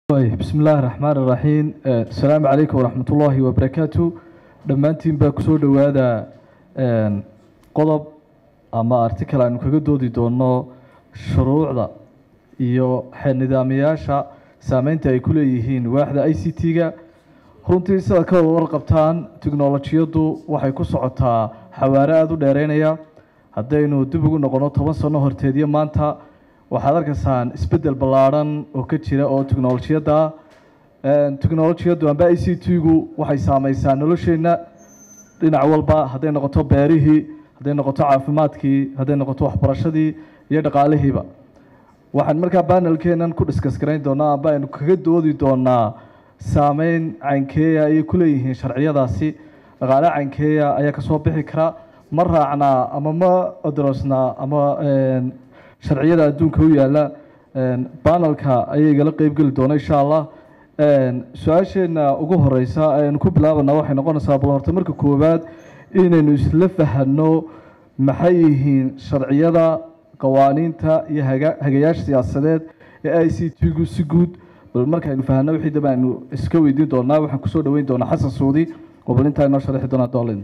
bismi illaahi raxmaan iraxiim asalaamu calaykum waraxmat ullaahi wabarakaatu dhammaantiin baa kusoo dhowaada qodob ama article aynu kaga doodi doono shuruucda iyo nidaamayaasha saameynta ay ku leeyihiin waaxda i c t-ga runtii sidaad ka wada warqabtaan tiknolojiyaddu waxay ku socotaa xawaare aada u dheereynaya haddaynu dib ugu noqono toban sano horteedyo maanta waxaad arkaysaan isbeddel ballaadhan oo ka jira oo tiknolojiyadda tiknolojiyaddu amba i c t-gu waxay saameysaa nolosheenna dhinac walba hadday noqoto beerihii hadday noqoto caafimaadkii hadday noqoto waxbarashadii iyo dhaqaalihiiba waxaan markaa banelkeenan ku diskas garayn doonaa amba aynu kaga doodi doonaa saameyn caynkeeya ayay ku leeyihiin sharciyadaasi dhaqaale caynkeeya ayaa kasoo bixi kara ma raacnaa ama ma odrosnaa ama sharciyada adduunka u yaala banelka ayay igala qeybgeli doona insha allah su-aasheenna ugu horeysa aynu ku bilaabana waxay noqonaysaa bal horta marka koowaad inaynu isla fahanno maxay yihiin sharciyada qawaaniinta iyo hagayaasha siyaasadeed ee i c t-gu si guud bal markaaynu fahanno wixii daba aynu iska weydiin doonaa waxaan kusoo dhaweyn doonaa xasan suudi oo bal intaa inoo sharixi doonaa dolin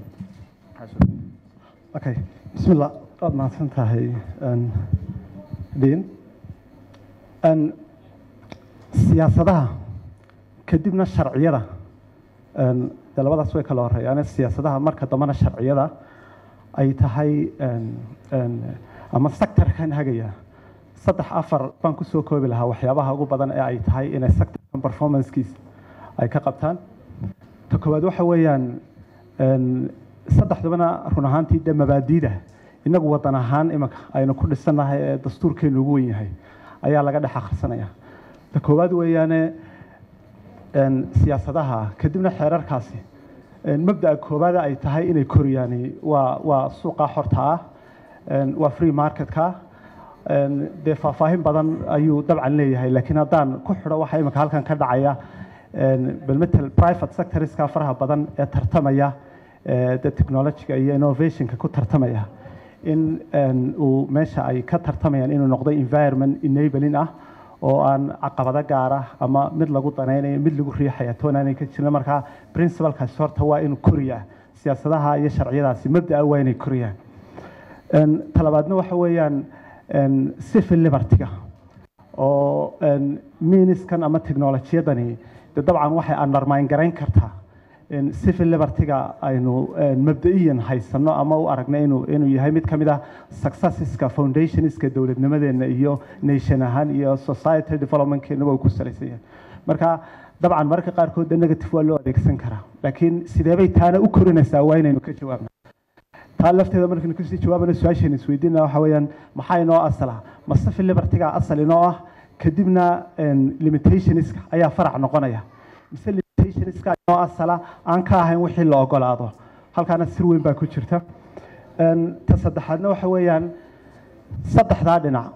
okay bismillah waad mahadsan tahay dean siyaasadaha kadibna sharciyada dee labadaas way kala horeeyaan siyaasadaha marka dambena sharciyada ay tahay ama sectorkan hagaya saddex afar baan kusoo koobi lahaa waxyaabaha ugu badan ee ay tahay inay sectorkan performancekiis ay ka qabtaan ta koowaad waxa weeyaan saddexdabana run ahaantii dee mabaadiida inagu wadan ahaan imanka aynu ku dhisannahay ee dastuurkeenu ugu wen yahay ayaa laga dhex akhrisanaya ta koowaad weeyaane siyaasadaha kadibna xeerarkaasi mabda'a koowaada ay tahay inay koriyaan waa waa suuqa xorta ah waa free marketka dee faahfaahin badan ayuu dabcan leeyahay laakiin haddaan ku xidho waxa iminka halkan ka dhacaya bal metel private sectorska faraha badan ee tartamaya de technologiga iyo innovationka ku tartamaya in uu meesha ay ka tartamayaan inuu noqdo environment enabling ah oo aan caqabado gaara ama mid lagu danaynayo mid lagu riixaya toonaanay ka jirin markaa principalkaasi horta waa inuu koriyaa siyaasadaha iyo sharciyadaasi mabda'a waa inay koriyaan talabaadna waxa weeyaan civil libertyga oo miniskan ama technolojiyadani de dabcan waxay undermine garayn kartaa civil libertyga aynu mabda'iyan haysano ama u aragna inuu inuu yahay mid ka mid ah successeska foundationska dowladnimadeena iyo nation ahaan iyo society developmentkeenaba uu ku salaysan yahay marka dabcan mararka qaarkood de negative waa loo adeegsan karaa laakiin sideebay taana u korinaysaa waa inaynu ka jawaabna taa lafteeda markaynu kasii jawaabana su-aashaynu isweydiinana waxa weeyaan maxaa inoo asala ma civil libertyga asal inoo ah kadibna limitationska ayaa farac noqonaya mise limitationska inoo asala aan ka ahayn wixii la ogolaado halkaana sir weyn baa ku jirta ta saddexaadna waxa weeyaan saddexdaa dhinac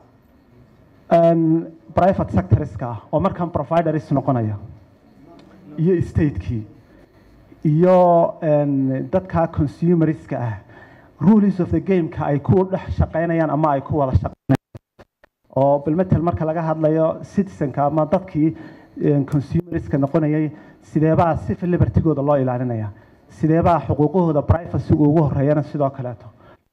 private sectorska ah oo markan providers noqonaya iyo statekii iyo dadka consumerska ah rules of the gameka ay ku dhex shaqaynayaan ama ay ku wada shaqaynayaan oo bilmetel marka laga hadlayo citizenka ama dadkii consumerska noqonayay sideebaa civil libertygooda loo ilaalinaya sideebaa xuquuqahooda privacyga ugu horeeyana sidoo kaleeto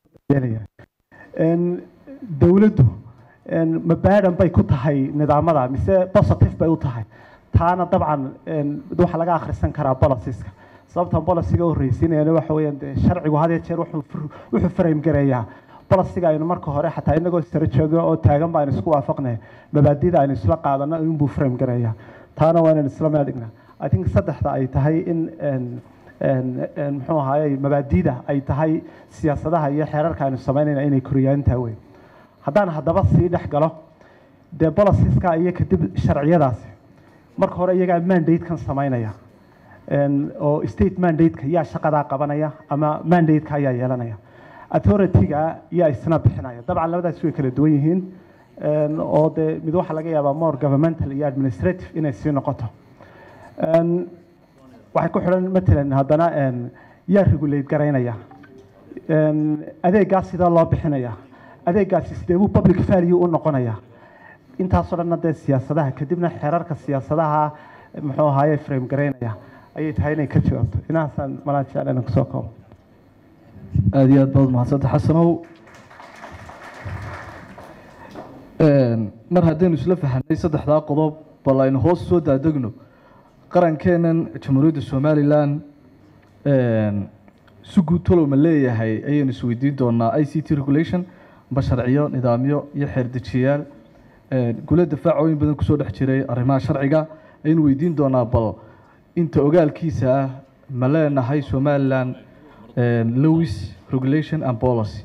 dowladdu ma baadan bay ku tahay nidaamada mise positive bay u tahay taana dabcan waxaa laga akhrisan karaa boliciska sababtan boliciga u horreysiinayana waxa weeyaan dee sharcigu had iyo jeer wuxuu frame gareeyaa boliciga aynu marka hore xataa inagoo sare joogno oo taagan ba aynu isku waafaqnay mabaadida aynu isla qaadano inbuu frame gareeyaa taana waa inaynu isla meedigna i think saddexda ay tahay in muxuu ahaayey mabaadida ay tahay siyaasadaha iyo xeerarka aynu samaynayna inay koriyaan intaa weyn haddaan haddaba sii dhex galo dee boliciska iyo kadib sharciyadaasi marka hore iyagaa mandatekan samaynaya oo state mandate-ka yaa shaqadaa qabanaya ama mandate-ka ayaa yeelanaya authority-ga yaa isna bixinaya dabcan labadaas way kala duwan yihiin oo dee mid waxaa laga yaabaa more governmental iyo administrative inay sii noqoto waxay ku xidhan matalan haddana yaa regulate garaynaya adeegaas sidee loo bixinaya adeegaasi sidee buu public value u noqonaya intaasoo dhanna dee siyaasadaha kadibna xeerarka siyaasadaha muxuu ahaaye frame garaynaya ayay tahay inay ka jawaabto inahaasaan malaan jecla inaan kusoo koobo aada iyo aad baad mahadsanta xasanow mar haddaynu isla fahanay saddexdaa qodob bal aynu hoos soo daadegno qarankeennan jamhuuriyadda somalilan si guud talow ma leeyahay ayaynu isweydiin doonaa i c t regulation ma sharciyo nidaamyo iyo xeerdejiyayaal gule dafaacooyin badan kusoo dhex jiray arrimaha sharciga ayaynu weydiin doonaa bal inta ogaalkiisa ah ma leenahay somalilan lewis regulation and policy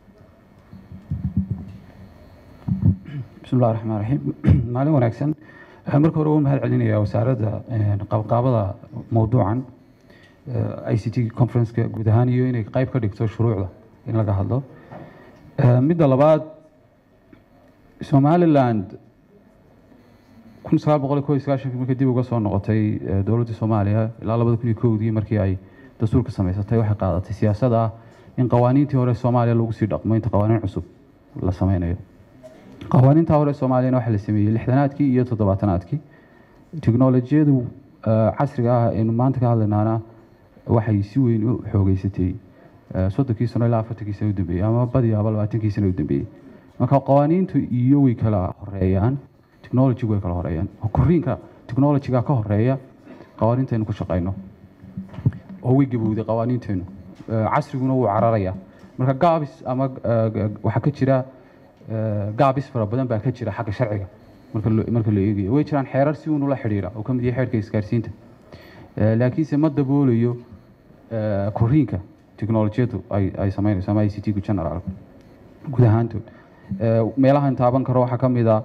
bismi llahi raxmaan raxiim maalin wanaagsan waxaan marka hore ugu mahad celinayaa wasaaradda qabqaabada mowduucan i c t conferenceka guud ahaan iyo inay qayb ka dhigto shuruucda in laga hadlo midda labaad somaliland kun sagaal boqol iyo kow iyo sagaashankii markii dib uga soo noqotay dowladda soomaaliya ilaa labada kun iyo kowdii markii ay dastuurka samaysatay waxay qaadatay siyaasad ah in qawaaniintii hore soomaaliya lagu sii dhaqmo inta qawaaniin cusub la sameynayo qawaaniinta hore soomaaliyana waxaa la sameeyey lixdanaadkii iyo toddobaatanaadkii teknolojiyadu casriga ah aynu maanta ka hadlaynaana waxay si weyn u xoogeysatay soddonkii sano ilaa afartankii sano u dambeeyey ama badiyaaba labaatankii sano u dambeeyey marka qawaaniintu iyo way kala horeeyaan technology way kala horeeyaan koriinka technologyga ka horeeya qawaaniintaynu ku shaqayno oo way gabowday qawaaniinteenu casriguna wuu cararayaa marka gaabis ama waxaa ka jira gaabis fara badan baa ka jira xagga sharciga marka marka la eegayo way jiraan xeerar si uun ula xidhiidha oo ka mid yahay xeerka isgaarsiinta laakiinse ma daboolayo koriinka technolojiyadu ay ay sameynayso ama i c t gu general guud ahaantood meelahan taaban karo waxaa ka mid a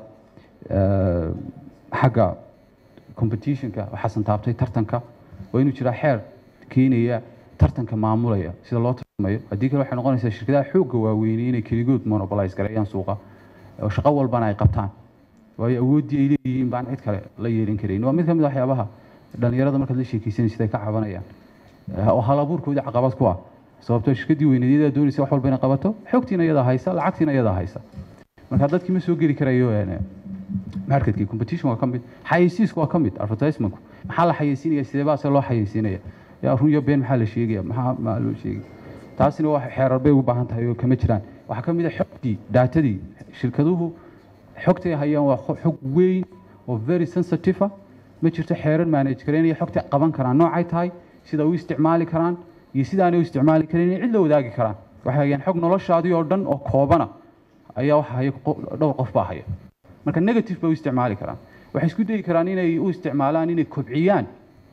xagga competitionka waxaasan taabtay tartanka waa inuu jiraa xeer keenaya tartanka maamulaya sida loo tartamayo haddii kale waxay noqonaysaa shirkadaha xoogga waaweynay inay keligood monopolize gareeyaan suuqa oo shaqo walbana ay qabtaan waayo awooddii ay leeyihiin baan cid kale la yeelin karayn waa mid ka mid a waxyaabaha dhalinyarada markaad la sheekaysanaysid ay ka cabanayaan oo hal abuurkoodii caqabad ku ah sababtoo shirkaddii weynadeedaa doonaysa wax walba inay qabato xogtiina iyadaa haysa lacagtiina iyadaa haysa marka dadkii ma soo geli karayo marketkii competition waa ka mid xayeysiisku waa ka mid advertisementku maxaa la xayeysiinaya sidee baa se loo xayeysiinaya yaa run iyo been maxaa la sheegaya maxaa maa loo sheegay taasina waa xeerar bay u baahan tahay oo kama jiraan waxaa ka mid a xogtii daatadii shirkaduhu xogtay hayaan waa xog weyn oo very sensitive ah ma jirto xeerar manage karaynaya xogta qaban karaan noocay tahay sida u isticmaali karaan iyo sidaanay u isticmaali karayn cid la wadaagi karaan waxay hayaan xog noloshaadii oo dhan oo koobana ayaa waxa haya dhowr qof baa haya marka negative bay u isticmaali karaan waxay isku dayi karaan inay u isticmaalaan inay kobciyaan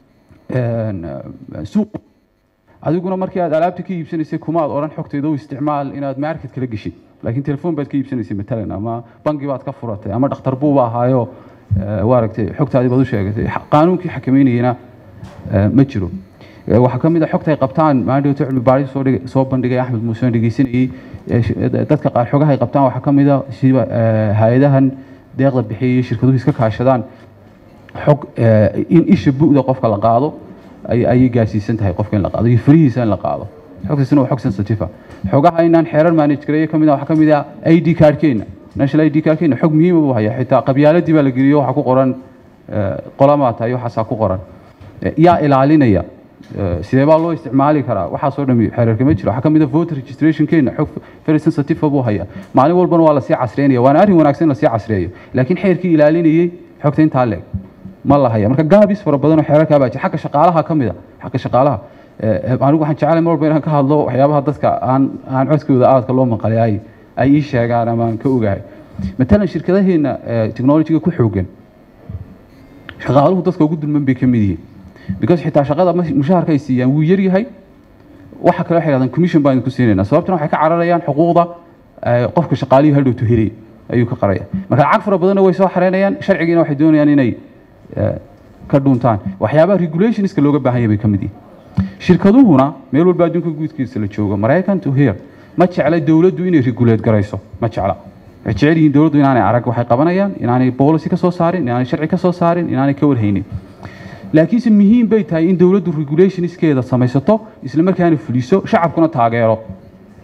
suuq adiguna markii aad alaabta ka iibsanaysay kumaad odhan xogteeda u isticmaal inaad market kala geshid laakiin telefoon baad ka iibsanaysay matalan ama bangi baad ka furatay ama dhakhtar buuba ahaayo waaragtay xogtaadii baad u sheegatay qaanuunkii xakameynayana ma jiro waxaa ka mid a xogta ay qabtaan maandhowta cilmi baaris soo dhig soo bandhigay axmed muuse aan dhegeysanayey dadka qaar xogaha ay qabtaan waxaa ka mid a sida hay-adahan deeqda bixiyay shirkaduhu iska kaashadaan xog in isha bu'da qofka la qaado ayay gaarsiisan tahay qofka in la qaado iyo farihiisa in la qaado xogtaasina waa xog sensitive ah xogaha inaan xeerar manage gareeyo ka mid ah waxaa ka mid ah i d cardkeena national i d cardkeena xog muhiima buu haya xitaa qabyaaladii baa la geliyo waxaa ku qoran qolamaa tahay waxaasaa ku qoran yaa ilaalinaya sidee baa loo isticmaali karaa waxaasoo dhami xeerarka ma jiro waxaa ka mid a voter registrationkeena xog very sensitive buu haya maalin walbana waa lasii casreynaya waana arrin wanaagsan in lasii casreeyo laakiin xeerkii ilaalinayey xogta intaa leeg ma la haya marka gaabis fara badan oo xeerarkaa baa jira xagga shaqaalaha ka mid a xagga shaqaalaha anigu waxaan jeclay mar walba inaan ka hadlo waxyaabaha dadka aan aan codkooda aadka loo maqalay ay ay ii sheegaan ama aan ka ogahay matalan shirkadaheena technologyga ku xoogan shaqaaluhu dadka ugu dulman bay ka mid yihiin because xitaa shaqada mushaharka ay siiyaan wuu yar yahay waxa kale waxay dhahdaan commission baan ku siinaynaa sababtuna waxay ka cararayaan xuquuqda qofka shaqaalihii hadhowtu helay ayuu ka qaraya marka lacag fara badanna way soo xareynayaan sharcigiina waxay doonayaan inay ka dhuuntaan waxyaabaha regulationska looga baahan yahay bay ka mid yihiin shirkaduhuna meel walba adduunka guudkiisa la joogo maraykan to here ma jecla dowladdu inay regulate garayso ma jecla waxay jecel yihiin dowladdu inaanay arag waxay qabanayaan inaanay policy ka soo saarin inaanay sharci ka soo saarin inaanay ka warhaynin laakiinse muhiim bay tahay in dowladdu regulationskeeda samaysato isla markaana fuliso shacabkuna taageero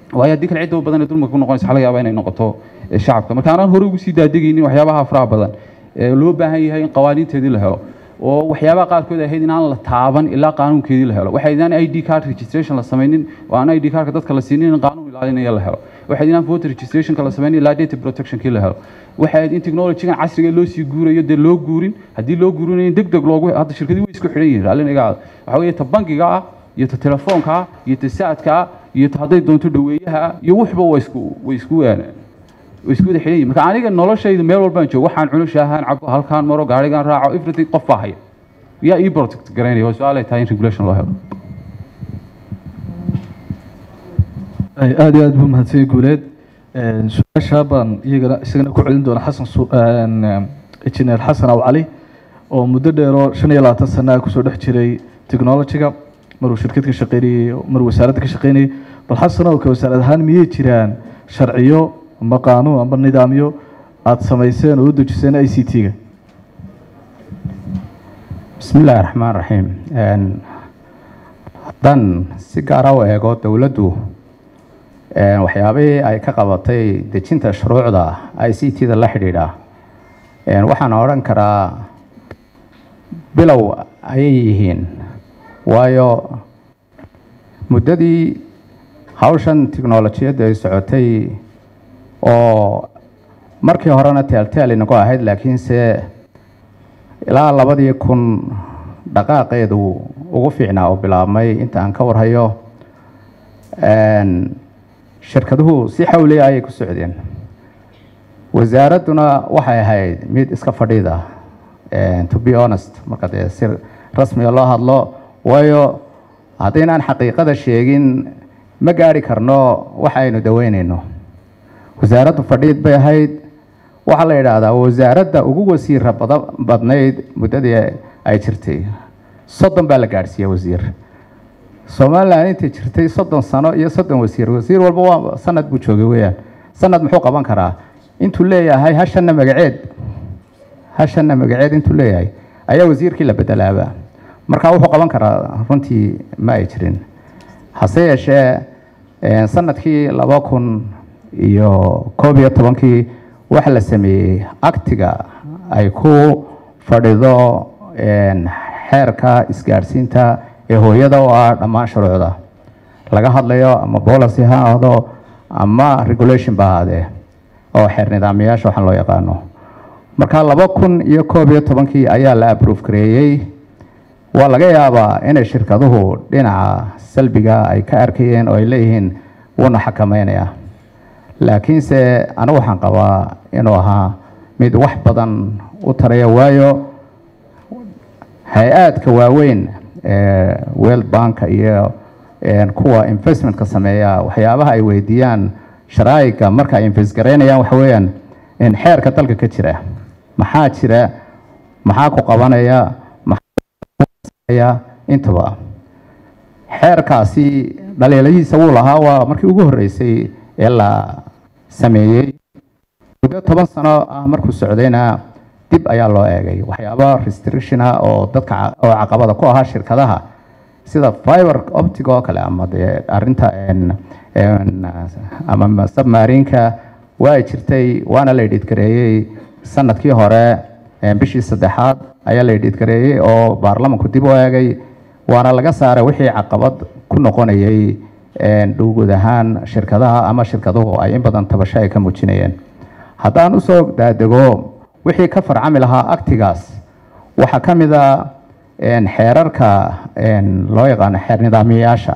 waayo haddii kale cidda badan ee dulmiga ku noqonaysa waxaa laga yaabaa inay noqoto eh, shacabka marka aanan hore ugu sii daadegaynin waxyaabaha faraha badan ee loo baahan yahay in qawaaniinteedii la helo oo waxyaabaha qaarkood ay ahayd in aan la taaban ilaa qaanuunkeedii la helo waxay inaan i d card registration la samaynin oo aan i d cardka dadka la siinin in qaanuun ilaalinaya la helo waxay inaan voter registrationka la samaynin ilaa data protectionkii la helo waxay in technologygan casriga loo sii guurayo dee loo guurin haddii loo guurinayo in deg deg loogu hadda shirkadii way isku xidhan yihiin raalli naga aada waxaa weeye ta bangiga ah iyo ta telefoonka ah iyo ta saadka ah iyo ta hadday doonto dhaweeyaha ah iyo waxba way isku way isku way isku wada xidhan yihiin marka aniga noloshayda meel walbaan joogo waxaan cuno shaahaan cabo halkaan maro gaarigaan raaco everything qof baa haya yaa ii protect garaynaya waa su-aal ay tahay in regulation loo helo Ay, aad iyo aad buu mahadsan guuleed Een, su-aasha baan iyagana isagana ku celin doona xasan Su- een, em, injineer xasan aw cali oo muddo dheeroo shan iyo labaatan sana kusoo dhex jiray technology-ga maruu shirkad ka shaqeynayey maruu wasaaradda ka shaqeynayey bal xasan oo ka wasaarad ahaan miyay jiraan sharciyo ama qaanuun ama nidaamyo aada samayseen oo u dejiseen i c t-ga bismi illaahi raxmaan raxiim Een, haddaan si gaara u eego dowladdu een, waxyaabihii ay ka qabatay dejinta shuruucda i c t-da la xidhiidha een, waxaan odhan karaa bilow ayay yihiin waayo muddadii hawshan tiknolojiyadda ay socotay oo markii horena teelteel inagu ahayd laakiinse ilaa labadii kun dhaqaaqeedu ugu fiicnaa oo bilaabmay inta aan ka warhayo Een, shirkaduhu si xawli ayay ku socdeen wasaaradduna waxay ahayd mid iska fadhiida een, to be honest marka dee si rasmiga loo hadlo waayo haddaynaan xaqiiqada sheegin ma gaari karno waxa aynu daweynayno wasaaraddu fadhiid bay ahayd waxaa la yidhaahdaa wasaaradda ugu wasiira bada- badnayd muddadii ay jirtay soddon baa la gaadhsiiyey wasiir somalilan intay jirtay soddon sano iyo soddon wasiir wasiir walba waa sanad buu joogay weeyaan sanad muxuu qaban karaa intuu leeyahay hashanna magaceed hashanna magaceed intuu leeyahay ayaa wasiirkii la bedelaaba marka wuxuu qaban karaa runtii ma ay jirin hase yeeshee een, sanadkii laba kun iyo koob iyo tobankii waxa la sameeyey aktiga ay ku fadhido een, xeerka isgaadhsiinta ee hooyada oo ah dhammaan shuruucda laga hadlayo ama policy ha ahdo ama regulation ba ahaadee oo xeer nidaamiyaasha waxaan loo yaqaano marka laba kun iyo koob iyo tobankii ayaa la approve gareeyey waa laga yaabaa inay shirkaduhu dhinaca salbiga ay ka arkayeen oo ay leeyihiin wuuna xakameynaya laakiinse anigu waxaan qabaa inuu ahaa mid wax badan u taraya waayo hay-aadka waaweyn ee world banka iyo een, kuwa investmentka sameeya waxyaabaha ay weydiiyaan sharaa'iga marka ay invest garaynayaan waxa weeyaan in xeerka dalka ka jira maxaa jira maxaa ku qabanaya maxaa intaba xeerkaasi dhaliiladiisa wuu lahaa waa markii ugu horreysay ee la sameeyey muddo toban sano ah markuu socdayna dib ayaa loo eegay waxyaaba restriction ah oo dadka ca- oo caqabada ku ahaa shirkadaha sida fiber optic oo kale ama dee arrinta een- een, ama submarinka waa jirtay waana la idhiidgareeyey sanadkii hore een, bishii saddexaad ayaa la idhiidgareeyey oo baarlamanku dib u eegay waana laga saaray wixii caqabad ku noqonayay een, dhowguud ahaan shirkadaha ama shirkaduhu ay in badan tabasho ay ka muujinayeen haddaan usoo daadego wixii ka farcami lahaa aktigaas waxaa ka mid a een, xeerarka een, loo yaqaano xeer nidaamiyayaasha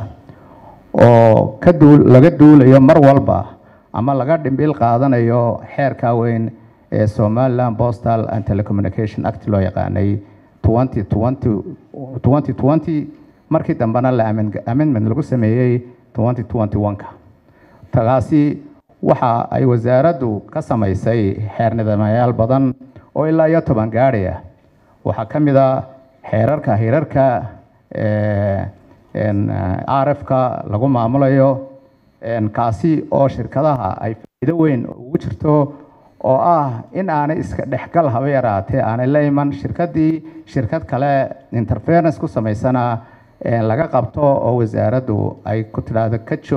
oo ka duul laga duulayo mar walba ama laga dhimbil qaadanayo xeerka weyn ee somaliland postal and telecommunication act loo yaqaanay 2020 2020 markii dambena la amen- amendment lagu sameeyey 2021ka tagaasi waxa ay wasaaraddu ka samaysay xeer nidaamayaal badan oo ilaa iyo toban gaadhaya waxaa ka mid a xeerarka hirarka ee, een, rf-ka lagu maamulayo een, kaasi oo shirkadaha ay faa'iido weyn ugu jirto oo ah in aanay iska dhexgal haba yaraatee aanay la iman shirkadii shirkad kale interference ku samaysana een, laga qabto oo wasaaraddu ay ku tidhaahdo ka joog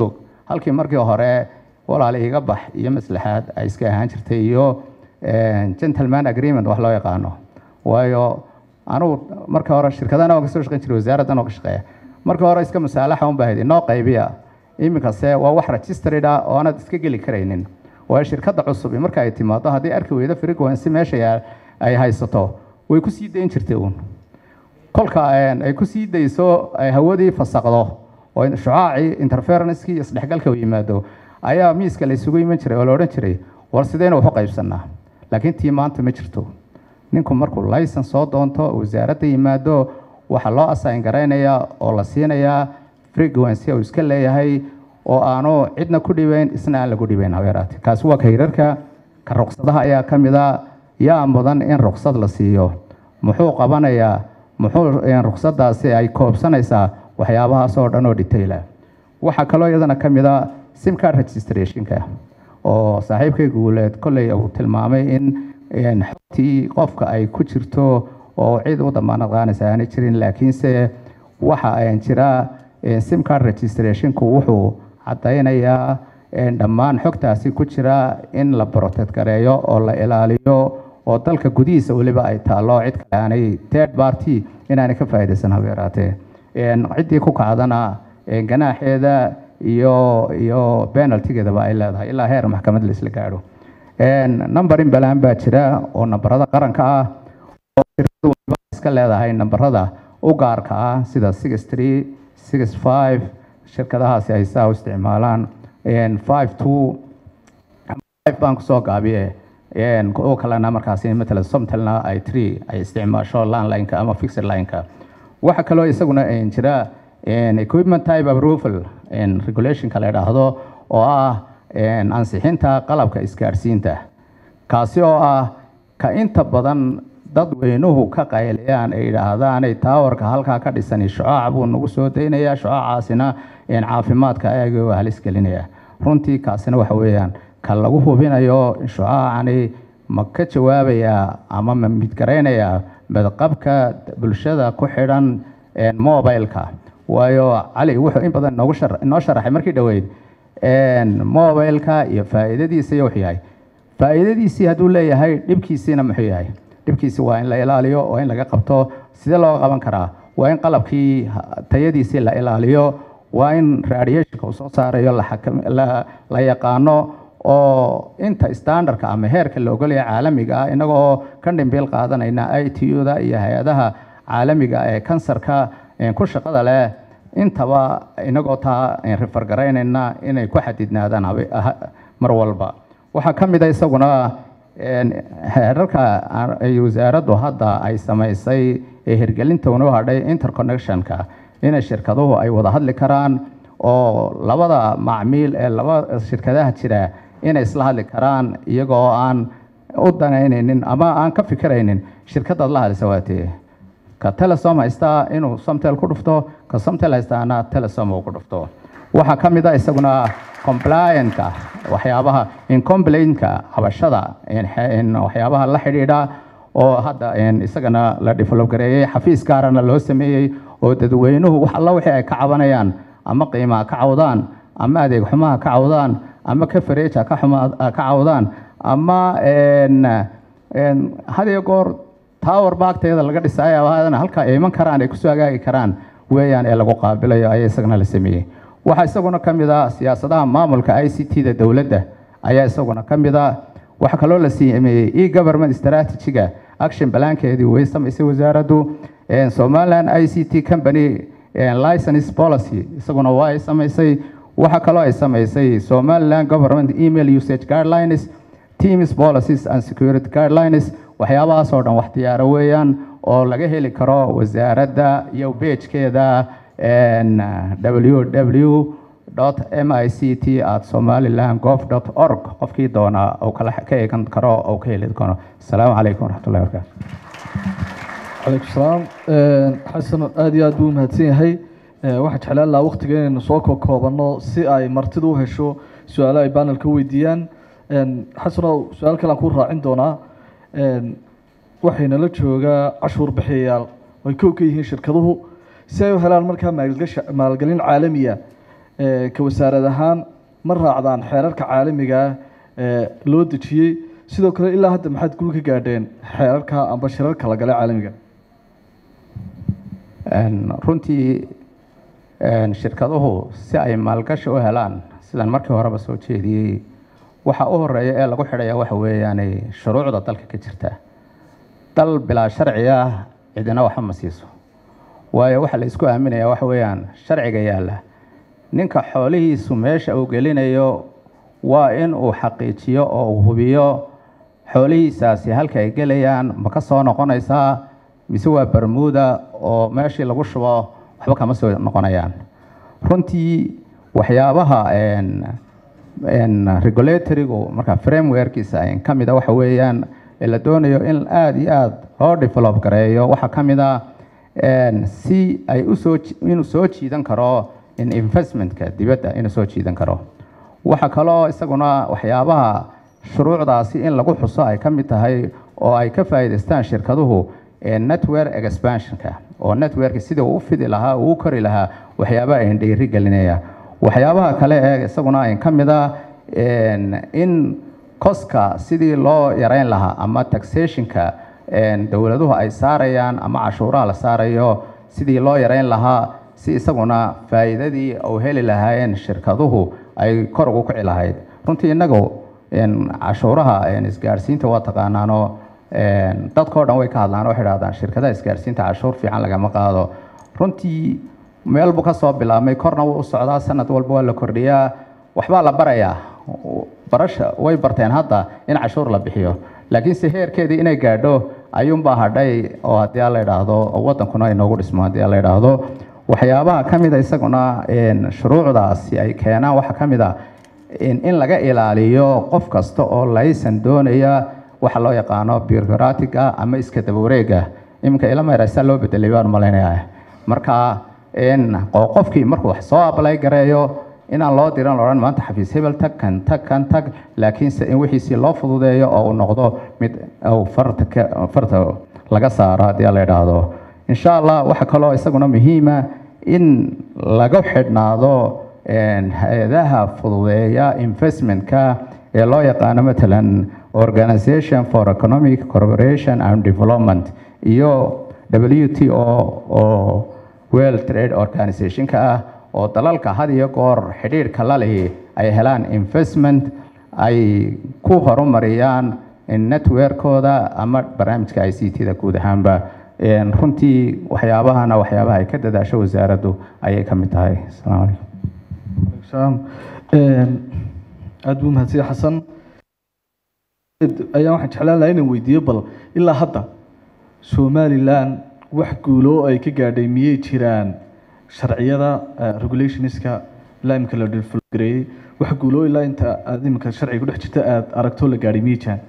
halkii markii hore walaal iga bax iyo maslaxaad ay iska ahaan jirtay iyo gentleman agreement wax loo yaqaano waayo anugu marka hore shirkadana waan kasoo shaqeyn jiray wasaaraddan oo ka shaqeeya marka hore iska masaalaxa un bahayd inoo qaybiya iminkase waa wax registered ah oo aanad iska geli karaynin waayo shirkadda cusub marka ay timaado haddii arki weydo frequency meesha ay haysato way ku sii dayn jirtay uun kolka ay ku sii dayso ay hawadii fasaqdo oo shucaacii interferencekii iyo isdhexgalka u yimaado ayaa miiska la isugu iman jiray oo la odhan jiray war sideynu wax u qaybsanaa laakiin tii maanta ma jirto ninku markuu laysan soo doonto wasaaradda yimaado waxaa loo assign garaynayaa oo la siinayaa frequency uu iska leeyahay oo aanu cidna ku dhibayn isna aan lagu dhibayn habeeraate kaasi waa kayrarka ka ruqsadaha ayaa ka mid a yaa mudan in ruqsad la siiyo muxuu qabanayaa muxuu ruqsadaasi ay koobsanaysaa waxyaabahaas oo dhan oo detaila waxaa kaloo iyadana ka mid a simcard registrationka oo saaxiibkay guuleed kolley uu tilmaamay in xogtii qofka ay ku jirto oo cid u damaanad qaanaysa aanay jirin laakiinse waxa jira simcard registrationku wuxuu caddaynayaa dhammaan xogtaasi ku jira in la protect gareeyo oo la ilaaliyo oo dalka gudihiisa weliba ay taallo cid kale aanay third party inaanay ka faa'iidaysan habeeraatee ciddii ku kacdana ganaaxeeda iyo iyo penaltigeedaba ay leedahay ilaa heer maxkamad la isla gaadho number in balaan baa jira oo nambarada qaranka ah oo shirkadu waliba iska leedahay nambarada u gaarka ah sida six three six five shirkadahaasi ay saa u isticmaalaan five two five baan kusoo gaabiye oo kalena markaasi matalan somtalna ay tree ay isticmaasho landlineka ama fixed lineka waxa kaloo isaguna jira equipment type approval regulationka la idhaahdo oo ah ansixinta qalabka isgaadhsiinta kaasi oo ah ka inta badan dadweynuhu ka qayliyaan ay yidhaahdaanay taawarka halkaa ka dhisani shucaac buu nagu soo daynayaa shucaacaasina caafimaadka ayaga waa halis gelinaya runtii kaasina waxa weeyaan ka lagu hubinayo shucaacani ma ka jawaabayaa ama ma midgaraynayaa badqabka bulshada ku xidhan mobileka waayo cali wuxuu in badan noogu inoo sharaxay markii dhoweyd mobileka iyo faa'iidadiisa iyo wuxuu yahay faa'iidadiisii hadduu leeyahay dhibkiisiina muxuu yahay dhibkiisi waa in la ilaaliyo waa in laga qabto sidee looga qaban karaa waa in qalabkii tayadiisii la ilaaliyo waa in radiationka uu soo saarayo la yaqaano oo inta standardka ama heerka la ogolaya caalamiga ah inagoo ka dhimbiil qaadanayna i t u da iyo hay-adaha caalamiga ee kansarka ku shaqada leh intaba inagoo taa rifargaraynayna inay ku xadidnaadaan mar walba waxaa ka mid a isaguna heerarka ay wasaaraddu hadda ay samaysay ee hirgelinta unoo hadhay interconnectionka inay shirkaduhu ay wada hadli karaan oo labada macmiil ee laba shirkadaha jira inay isla hadli karaan iyagoo aan u danaynaynin ama aan ka fikiraynin shirkadaad la hadlisa waatee ka telesom haystaa inuu somtel ku dhufto ka somtel haystaana telesom uu ku dhufto waxaa ka mid a isaguna compliantka waxyaabaha incomplaintka cabashada waxyaabaha la xidhiidha oo hadda isagana la develop gareeyey xafiis gaarana loo sameeyey oo dadweynuhu wax alla wixii ay ka cabanayaan ama qiimaha ka cawdaan ama adeeg xumaha ka cawdaan ama ka fareeja ka cawdaan ama hadiyo goor tower baagteeda laga dhisaayo haadana halka ay iman karaan ay kusoo hagaagi karaan weeyaan ee lagu qaabilayo ayaa isagana la sameeyey waxaa isaguna ka mid ah siyaasadaha maamulka i c t da dowladda ayaa isaguna ka mid ah waxaa kaloo la sameeyey e government strategiga action balaankeedii way samaysay wasaaraddu somaliland i c t company license policy isaguna waa ay samaysay waxaa kaloo ay samaysay somaliland government email usage guidelines teams policies and security guidelines waxyaabahaas oo dhan wax diyaaro weeyaan oo laga heli karo wasaaradda iyo beejkeeda www m i c t at somaliland gov org qofkii doona uu kala ka eegan karo oo ka heli karo asalaamu calaykum waraxmatullahi wabarakaatu calaykum salaam xasan aada iyo aad buu umahadsan yahay waxaan jeclaan lahaa waktiga inaynu soo koobano si ay martidu u hesho su-aalo ay banelka weydiiyaan xasanow su-aal kale aan ku raacin doonaa waxaynala joogaa cashuur bixiyayaal ay kow ka yihiin shirkaduhu si ay u helaan markaa maalgasha maalgelin caalamiya ka wasaarad ahaan ma raacdaan xeerarka caalamiga ah ee loo dejiyey sidoo kale ilaa hadda maxaad gul ka gaadheen xeerarka amba shirarka la gale caalamiga Een, runtii een, shirkaduhu si ay maalgashi u helaan sidaan markii horeba soo jeediyey waxa u horeeya ee lagu xidhaya waxa weeyaan shuruucda dalka ka jirta dal bilaa sharci ah cidina waxba ma siiso waayo waxa la isku aaminaya waxa weeyaan sharciga yaalla ninka xoolihiisu meesha uu gelinayo waa in uu xaqiijiyo oo uu hubiyo xoolihiisaasi halka ay gelayaan ma ka soo noqonaysaa mise waa bermuda oo meeshii lagu shubo waxba kama soo noqonayaan runtii waxyaabaha een, een, regulatorygu marka frameworkiisa ay ka mida waxa weeyaan ee la doonayo in aada iyo aada loo develop gareeyo waxaa ka mid a een, si ay usoo ji- inuu soo jiidan karo in investmentka dibadda inuu soo jiidan karo waxaa kaloo isaguna waxyaabaha shuruucdaasi in lagu xuso ay ka mid tahay oo ay ka faa'iidaystaan shirkaduhu ee network expansionka oo network sidii uu u fidi lahaa uu u kori lahaa waxyaabaha ay dhiiri gelinaya waxyaabaha kale ee isaguna ay ka mid a een, in koska sidii loo yareyn lahaa ama taxationka een, dowladuhu ay saarayaan ama cashuuraha la saarayo sidii loo yareyn lahaa si isaguna faa'iidadii uu heli lahaayeen shirkaduhu ay kor ugu kici lahayd runtii innagu een, cashuuraha een, isgaarsiinta waa taqaanaanoo een, dadkao dhan way ka hadlaan waxay dhahdaan shirkadaha isgaarsiinta cashuur fiican lagama qaado runtii meel buu ka soo bilaabmay korna wuu u socdaa sanad walba waa la kordhiyaa waxbaa la barayaa barasha way barteen hadda in cashuur la bixiyo laakiinse heerkeedii inay gaadho ayuunbaa hadhay oo haddii aan la idhaahdo oo waddankuna inoogu dhismo haddii aan la idhaahdo waxyaabaha ka mid a isaguna een, shuruucdaasi ay keenaan waxaa ka mid a in in laga ilaaliyo qof kasta oo laysan doonaya waxa loo yaqaano bureaucratic-ah ama iska daba wareega iminka ilama yaraysaa loo bedelay baan malaynayaa marka in oo qofkii markuu wax soo ablay gareeyo inaan loo diran la odhan maanta xafiis hebel tag kan tag kan tag laakiinse in wixiisii loo fududeeyo oo uu noqdo mid uu farta ka farta laga saaro haddii la idhaahdo insha allah waxaa kaloo isaguna muhiima in laga xidhnaado een, hay-adaha fududeeya investmentka ee loo yaqaano matalan organization for economic cooperation and development iyo w t o oo world trade organizationka ah oo dalalka had iyo goor xidhiidhka la lihi ay helaan investment ay ku horumariyaan networkooda ama barnaamijka i c t-da guud ahaanba Een, runtii waxyaabahana waxyaabaha ay ka dadaasho wasaaraddu ayay ka mid tahay asalaamu calaykum salaam Een, aad buu mahadsan xasan ayaan waxaan jeclaan lahaa inaan weydiiyo bal ilaa hadda somalilan wax guulo ay ka gaadhay miyay jiraan sharciyada eh, regulationska ilaa imika la developgareeyey wax guulo ilaa inta aad imika sharciga ku dhex jirta aad aragto la gaadhay miyay jiraan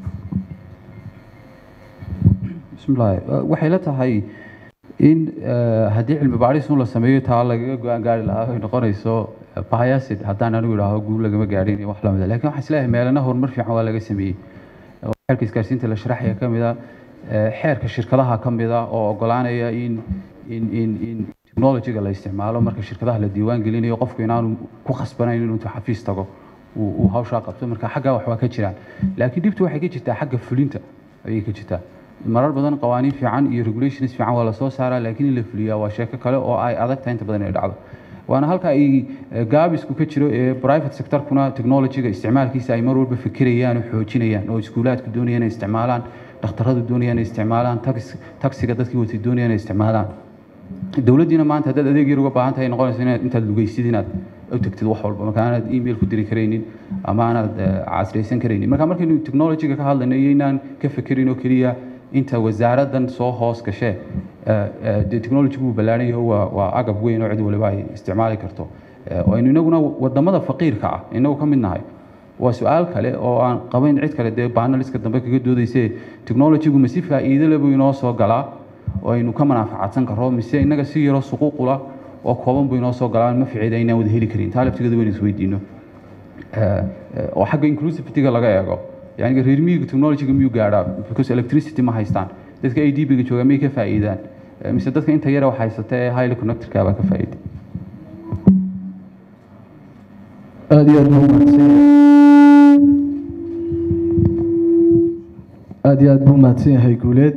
bismillahi waxay la tahay in eh, haddii cilmi baadhis un la sameeyo taa lagaga go-aan gaari lahaa ay noqonayso eh, biasid haddaan anigu idhaaho guul lagama gaadhin iyo wax lamid a lakin waxaan isleeyahay meelana horumar fiican waa laga sameeyey oo xeerka isgaarsiinta la sharaxaya ka mid a eh, xeerka shirkadaha ka mid a oo ogolaanaya in in in in technology-ga la isticmaalo marka shirkadaha la diiwaan gelinayo qofku inaanu ku khasbanayn inuu intuu xafiis tago uu uu hawshaa qabto marka xaggaa wax waa ka jiraan laakiin dhibtu waxay ka jirtaa xagga fulinta ayay ka jirtaa marar badan qawaaniin fiican iyo regulations fiican waa lasoo saaraa laakiin in la fuliyaa waa sheeko kale oo ay adag tahay inta badan inay dhacdo waana halka ay eh, gaabisku ka jiro ee private sectorkuna technology-ga isticmaalkiisa ay mar walba fikirayaan oo xoojinayaan oo iskuulaadku doonayaan inay isticmaalaan dhakhtaradu doonayaan inay isticmaalaan tax- taxiga dadkii watay doonayaan inay isticmaalaan dowladdiina maanta haddaad adeeg yar uga baahan tahay noqonaysa inaad intaad lugaysid inaad u tagtid wax walba marka aanaad email ku diri karaynin ama aanaad eh, casraysan karaynin marka markaynu technology-ga ka hadlayno iyo inaan ka fekerin oo keliya inta wasaaraddan soo hoos gashee eh, eh, dee technology wuu ballaaran yahay waa waa agab weyn oo cid waliba ay isticmaali karto Eh, oo aynu inaguna wadamada faqiirka ah inagu ka mid nahay waa su-aal kale oo aan qabayn cid kale dee baanaliska dambe kaga doodayse technology-gu ma si faa'iido leh buu inoo soo galaa oo aynu ka manaafacaadsan karro mise innaga si yaroo suquuqula oo kooban buu inoo soo galaa ma ficiida inaan wada heli karin taa laftigeeda waynu isweydiino Eh, eh, oo xagga inclusivity-ga laga eego yani reer miyiga technology-ga miyuu gaadhaa because electricity ma haystaan dadka a d b-ga jooga miyay ka faa'iidaan Eh, mise dadka inta yara wax haysata ee highly connected-ka baa ka faa'iida aada iyo aad buu mahadsan aada iyo aad buu mahadsan yahay guuleed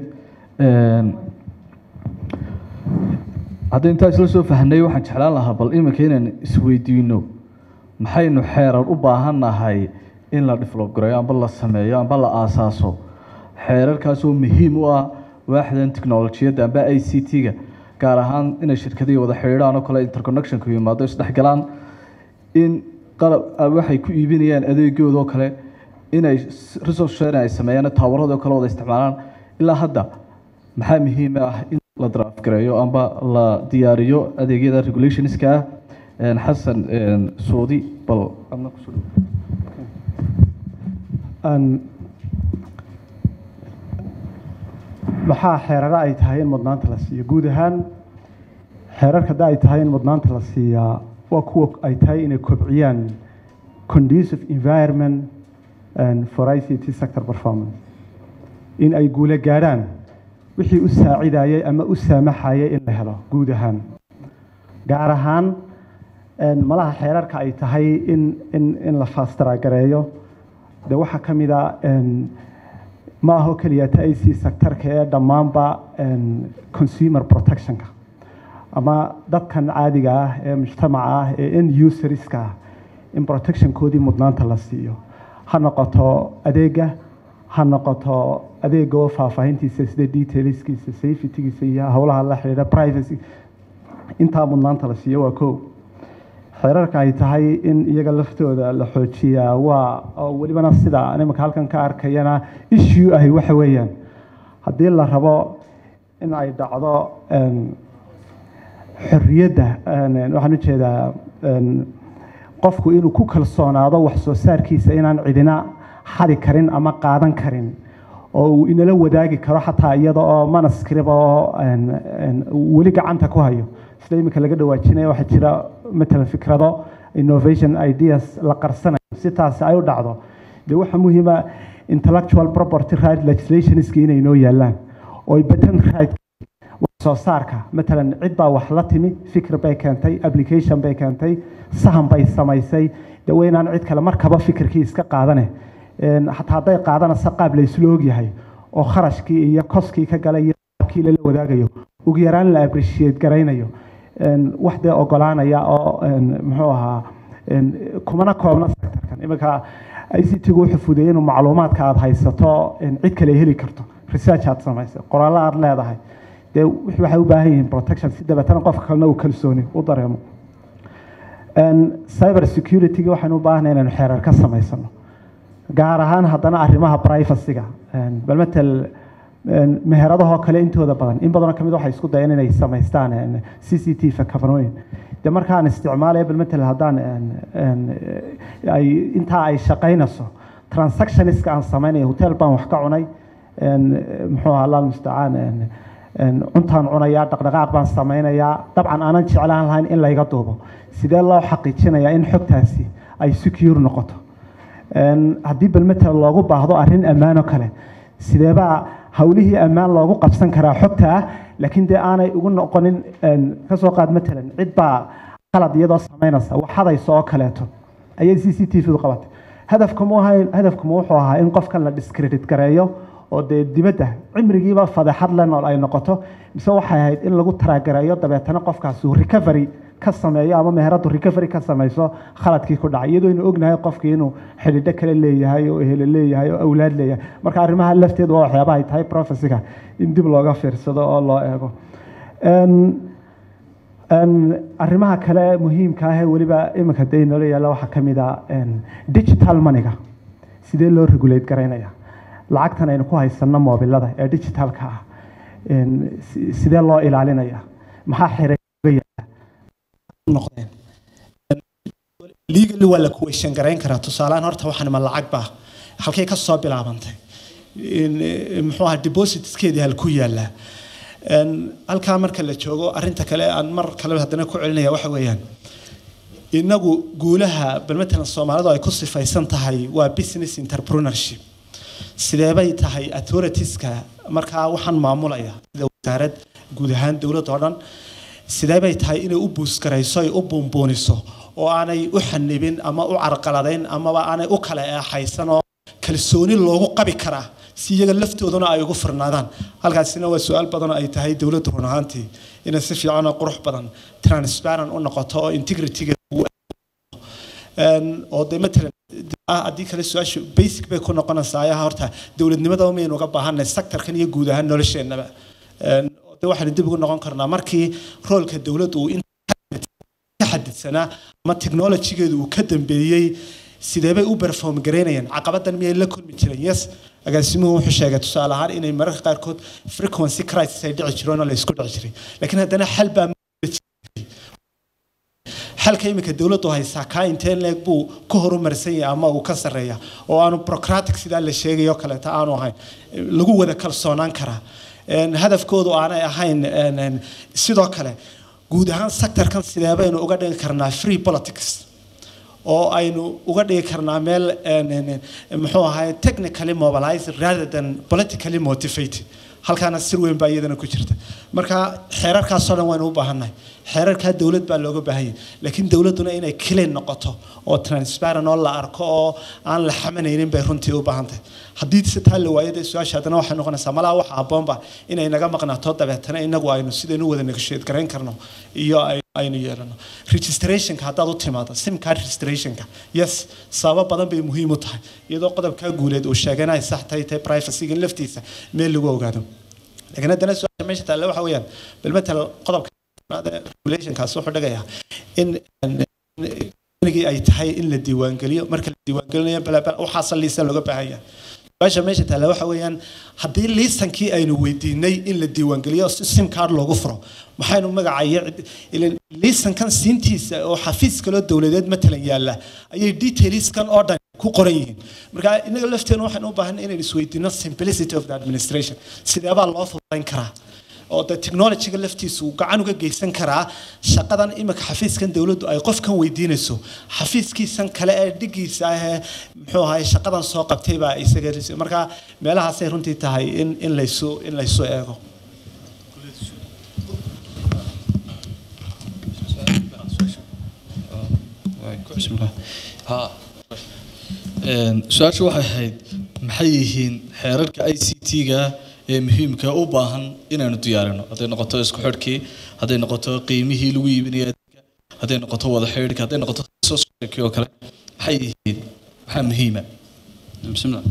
haddii intaa isla soo fahnay waxaan jeclaan lahaa bal iminka inaan isweydiino maxaynu xeerar u baahannahay in la develop gareeyo amba la sameeyo amba la aasaaso xeerarkaasoo muhiim u ah waaxdan technolojiyadda amba i c t-ga gaar ahaan inay shirkadihii wada xidhiidhaan oo kale interconnectionku yimaado isdhexgalaan in qalab waxay ku iibinayaan adeegooda oo kale inay resource sharing ay sameeyaan taawarada oo kale wada isticmaalaan ilaa hadda maxaa muhiim ah in la draft gareeyo amba la diyaariyo adeegyada regulationska ah xasan suudi bal adna kusoo dhow maxaa xeeraro ay tahay in mudnaanta la siiyo guud ahaan xeerarka hadda ay tahay in mudnaanta la siiyaa waa kuwa ay tahay inay kobciyaan conducive environment for i c t sector performance in ay guula gaadhaan wixii u saacidayay ama u saamaxayay in la helo guud ahaan gaar ahaan malaha xeerarka ay tahay in in in la faastaragareeyo de waxaa ka mid a ma aho keliya ta i c sectorka ee dhammaanba consumer protectionka ama dadkan caadiga ah ee mujtamaca ah ee end userska ah in protectionkoodii mudnaanta la siiyo ha noqoto adeega ha noqoto adeega oo faahfaahintiisa sida detailskiisa safetygiisa iyo howlaha la xidhiidha privacy intaa mudnaanta la siiyo waa kow xeerarka ay tahay in iyaga laftooda la xoojiyaa waa oo welibana sida nimanka halkan ka arkayana issue ahi waxa weeyaan haddii la rabo in ay dhacdo xorriyadda waxaan ujeedaa qofku inuu ku kalsoonaado wax soo saarkiisa inaan cidina xadi karin ama qaadan karin oo uu inala wadaagi karo xataa iyada oo manuscript oo weli gacanta ku hayo sida iminka laga dhawaajinaya waxaa jira matalan fikrado innovation ideas la qarsanayo si taasi ay u dhacdo dee waxaa muhiima intellectual property right legislationski inay noo yaalaan oo patent right soo saarka matalan cid baa wax la timi fikir bay keentay application bay keentay sahan bay samaysay dee waynaan cid kale markaba fikirkii iska qaadane xataa hadday qaadanaysa qaab la isla ogyahay oo kharashkii iyo koskii ka galay iyo qaabkii lala wadaagayo ugu yaraan la appreciate garaynayo wax dee ogolaanaya oo muxuu ahaa kumana koobna sectorkan iminka i c t gu wuxuu fudeeyey inuu macluumaadka aada haysato cid kale heli karto research aad samaysay qoraallo aada leedahay dee waxay u baahan yihiin protection si dabeetana qofka kalena uu kalsooni u dareemo cyber security-ga waxaynu u baahnay inaynu xeerar ka samaysano gaar ahaan haddana arrimaha privacy-ga bal matal meheradahoo kale intooda badan in badanoo kamid waxay isku dayeen inay samaystaan c c t v kabanooyin de markaan isticmaalaya bal matal haddaan ay intaa ay shaqaynayso transactionska aan samaynayo hotel baan wax ka cunay muxuu ahaa allah mustacaan cuntaan cunayaa dhaqdhaqaaq baan samaynayaa dabcan aanan jeclaan lahayn in layga duubo sidee loo xaqiijinayaa in xogtaasi ay secure noqoto haddii bal matal loogu baahdo arrin ammaano kale sideebaa howlihii ammaan loogu qabsan karaa xogta ah laakiin dee aanay ugu noqonin kasoo qaad matalan cid baa qalad iyadoo samaynaysa waxadayso oo kaleeto ayay c c t v du qabatay hadafkama ahayn hadafkama wuxuu ahaa in qofkan la discredit gareeyo oo dee dibadda cimrigiiba fadeexad le nool ay noqoto mise waxay ahayd in lagu taraagareeyo dabeetana qofkaas uu recovery ka sameeyo ama meheradu recovery ka samayso khaladkii ku dhacay iyadoo aynu ognahay qofkii inuu xidhiidho kale leeyahay oo ehelo leeyahay oo awlaad leeyahay marka arrimaha lafteedu waa waxyaabaha ay tahay profesiga in dib looga fiirsado oo loo eego arrimaha kale muhiimka ah ee weliba iminka dee noola yaalla waxaa ka mid a digital moneyga sidee loo regulate garaynaya lacagtan aynu ku haysanno moobilada ee digitalka ah sidee loo ilaalinaya maxaa xiray noqdeen legally waa la kuweyshan garayn karaa tusaalehaan horta waxaan ma lacag baa halkay ka soo bilaabantay muxuu ahaa depositskeedii halku yaallaa halkaa marka la joogo arrinta kale aan mar kale haddana ku celinaya waxa weeyaan inagu guulaha bal matalan soomaalidu ay ku sifaysan tahay waa business entrepreneurship sideebay tahay authoritiska markaa waxaan maamulaya sida wasaarad guud ahaan dowladda oo dhan sidee bay tahay inay u buusgarayso ay u buunbuuniso oo aanay u xanibin ama u carqaladayn amaba aanay u kala eexaysan oo kalsooni loogu qabi karaa si iyaga laftooduna ay ugu firnaadaan halkaasina waa su-aal badan oo ay tahay dowladdu run ahaantii inay si fiican oo qurux badan transparent u noqoto oo integrityga oo de matalan haddii kale su-aashu basic bay ku noqonaysaa ayaha horta dowladnimada maynu uga baahanay sectorkan iyo guud ahaan nolosheenaba de waxaynu dib ugu noqon karnaa markii roolka dowladdu uu ka xadidsanaa ama technologygeedu uu ka dambeeyey sidee bay u perform garaynayaan caqabadan miyay la kulmi jireen yes agaasimuhu wuxuu sheegay tusaale ahaan inay mararka qaarkood frequency crisis ay dhici jireen oo la isku dhici jiray laakiin haddana xal baa xalka iminka dowladdu haysaa kaa intee leeg buu ka horumarsan yahay ama uu ka sarreeya oo aanu procratic sidaa la sheegayo kaleeta aanu ahayn lagu wada kalsoonaan karaa hadafkoodu aanay ahayn sidoo kale guud ahaan sectorkan sidee baynu uga dhigi karnaa free politics oo aynu uga dhigi karnaa meel muxuu ahay technically mobilized rather than politically motivated halkaana sir weyn baa iyadana ku jirta marka xeerarkaasoo dhan waynu u baahannahay xeerarkaa dowlad baa looga baahan yahay laakiin dowladduna inay clean noqoto oo transparent oo la arko oo aan la xamanaynin bay runtii u baahan tahay haddii se taa la waayo dee su-aasha haddana waxay noqonaysaa malaa waxa habboonba inay naga maqnaato dabeetana inagu aynu sidaynu wada negotiate garayn karno iyo aynu yeelano registrationka haddaad u timaado sim card registrationka yes sababo badan bay muhiim u tahay iyadoo qodobkaa guuleed uu sheegana ay sax tahay tahay privacyga laftiisa meel lagu ogaado laakiin haddana su-aasha meesha taalla waxa weeyaan bal matal qodobka regulationkaas wuxuu dhigayaa in inigii ay tahay in la diiwaangeliyo marka la diiwaangelinayo balabal waxaasa liisan looga baahan yahay su-aasha meesha taalla waxa weeyaan haddii liisankii aynu weydiinay in la diiwaangeliyo si sim card loogu furo maxaynu magacayo liisankan siintiisa oo xafiis kaloo dowladeed matalan yaalla ayay detailskan oo dhan ku qoran yihiin marka inaga lafteena waxaynu u baahan inaynu isweydiino simplicity of the administration sideebaa loo fududayn karaa oo de technologyga laftiisu uu gacan uga geysan karaa shaqadan imika xafiiskan dowladdu ay qofkan weydiinayso xafiiskiisan kale ee dhigiisa ahee muxuu ahay shaqadan soo qabtay baa isaga marka meelahaasay runtii tahay in in laysu in laysu eego su-aasha waxay ahayd maxay yihiin xeerarka i c t-ga ee muhiimka u baahan inaanu diyaarino hadday noqoto isku xidhkii hadday noqoto qiimihii lagu iibinaya adeega hadday noqoto wada xidhka hadday noqoto sosokii oo kale maxay yihiin maxaa muhiima bismillah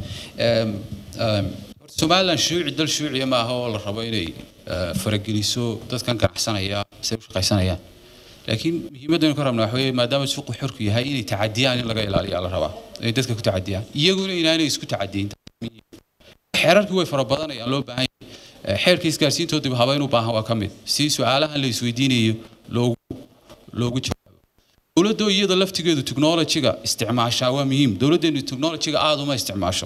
somaliland shuuci dal shuuciya ma aha oo la rabo inay farageliso dadkan ganacsanaya say u shaqaysanayaan laakiin muhiimadaynu ka rabnaa waxa weeye maadaama suuqu xorku yahay inay tacadiyaan in laga ilaaliyaa la rabaa inay dadka ku tacadiyaan iyaguna inaanay isku tacadiyin xeerarkii way fara badanayaan loo baahan yahay xeerka isgaarsiintoo dib habeyn u baahan waa ka mid si su-aalahan la isweydiinayo loogu loogu jawaabo dowladda iyada laftigeedu technologyga isticmaashaa waa muhiim dowladdeenu technologyga aada uma isticmaasho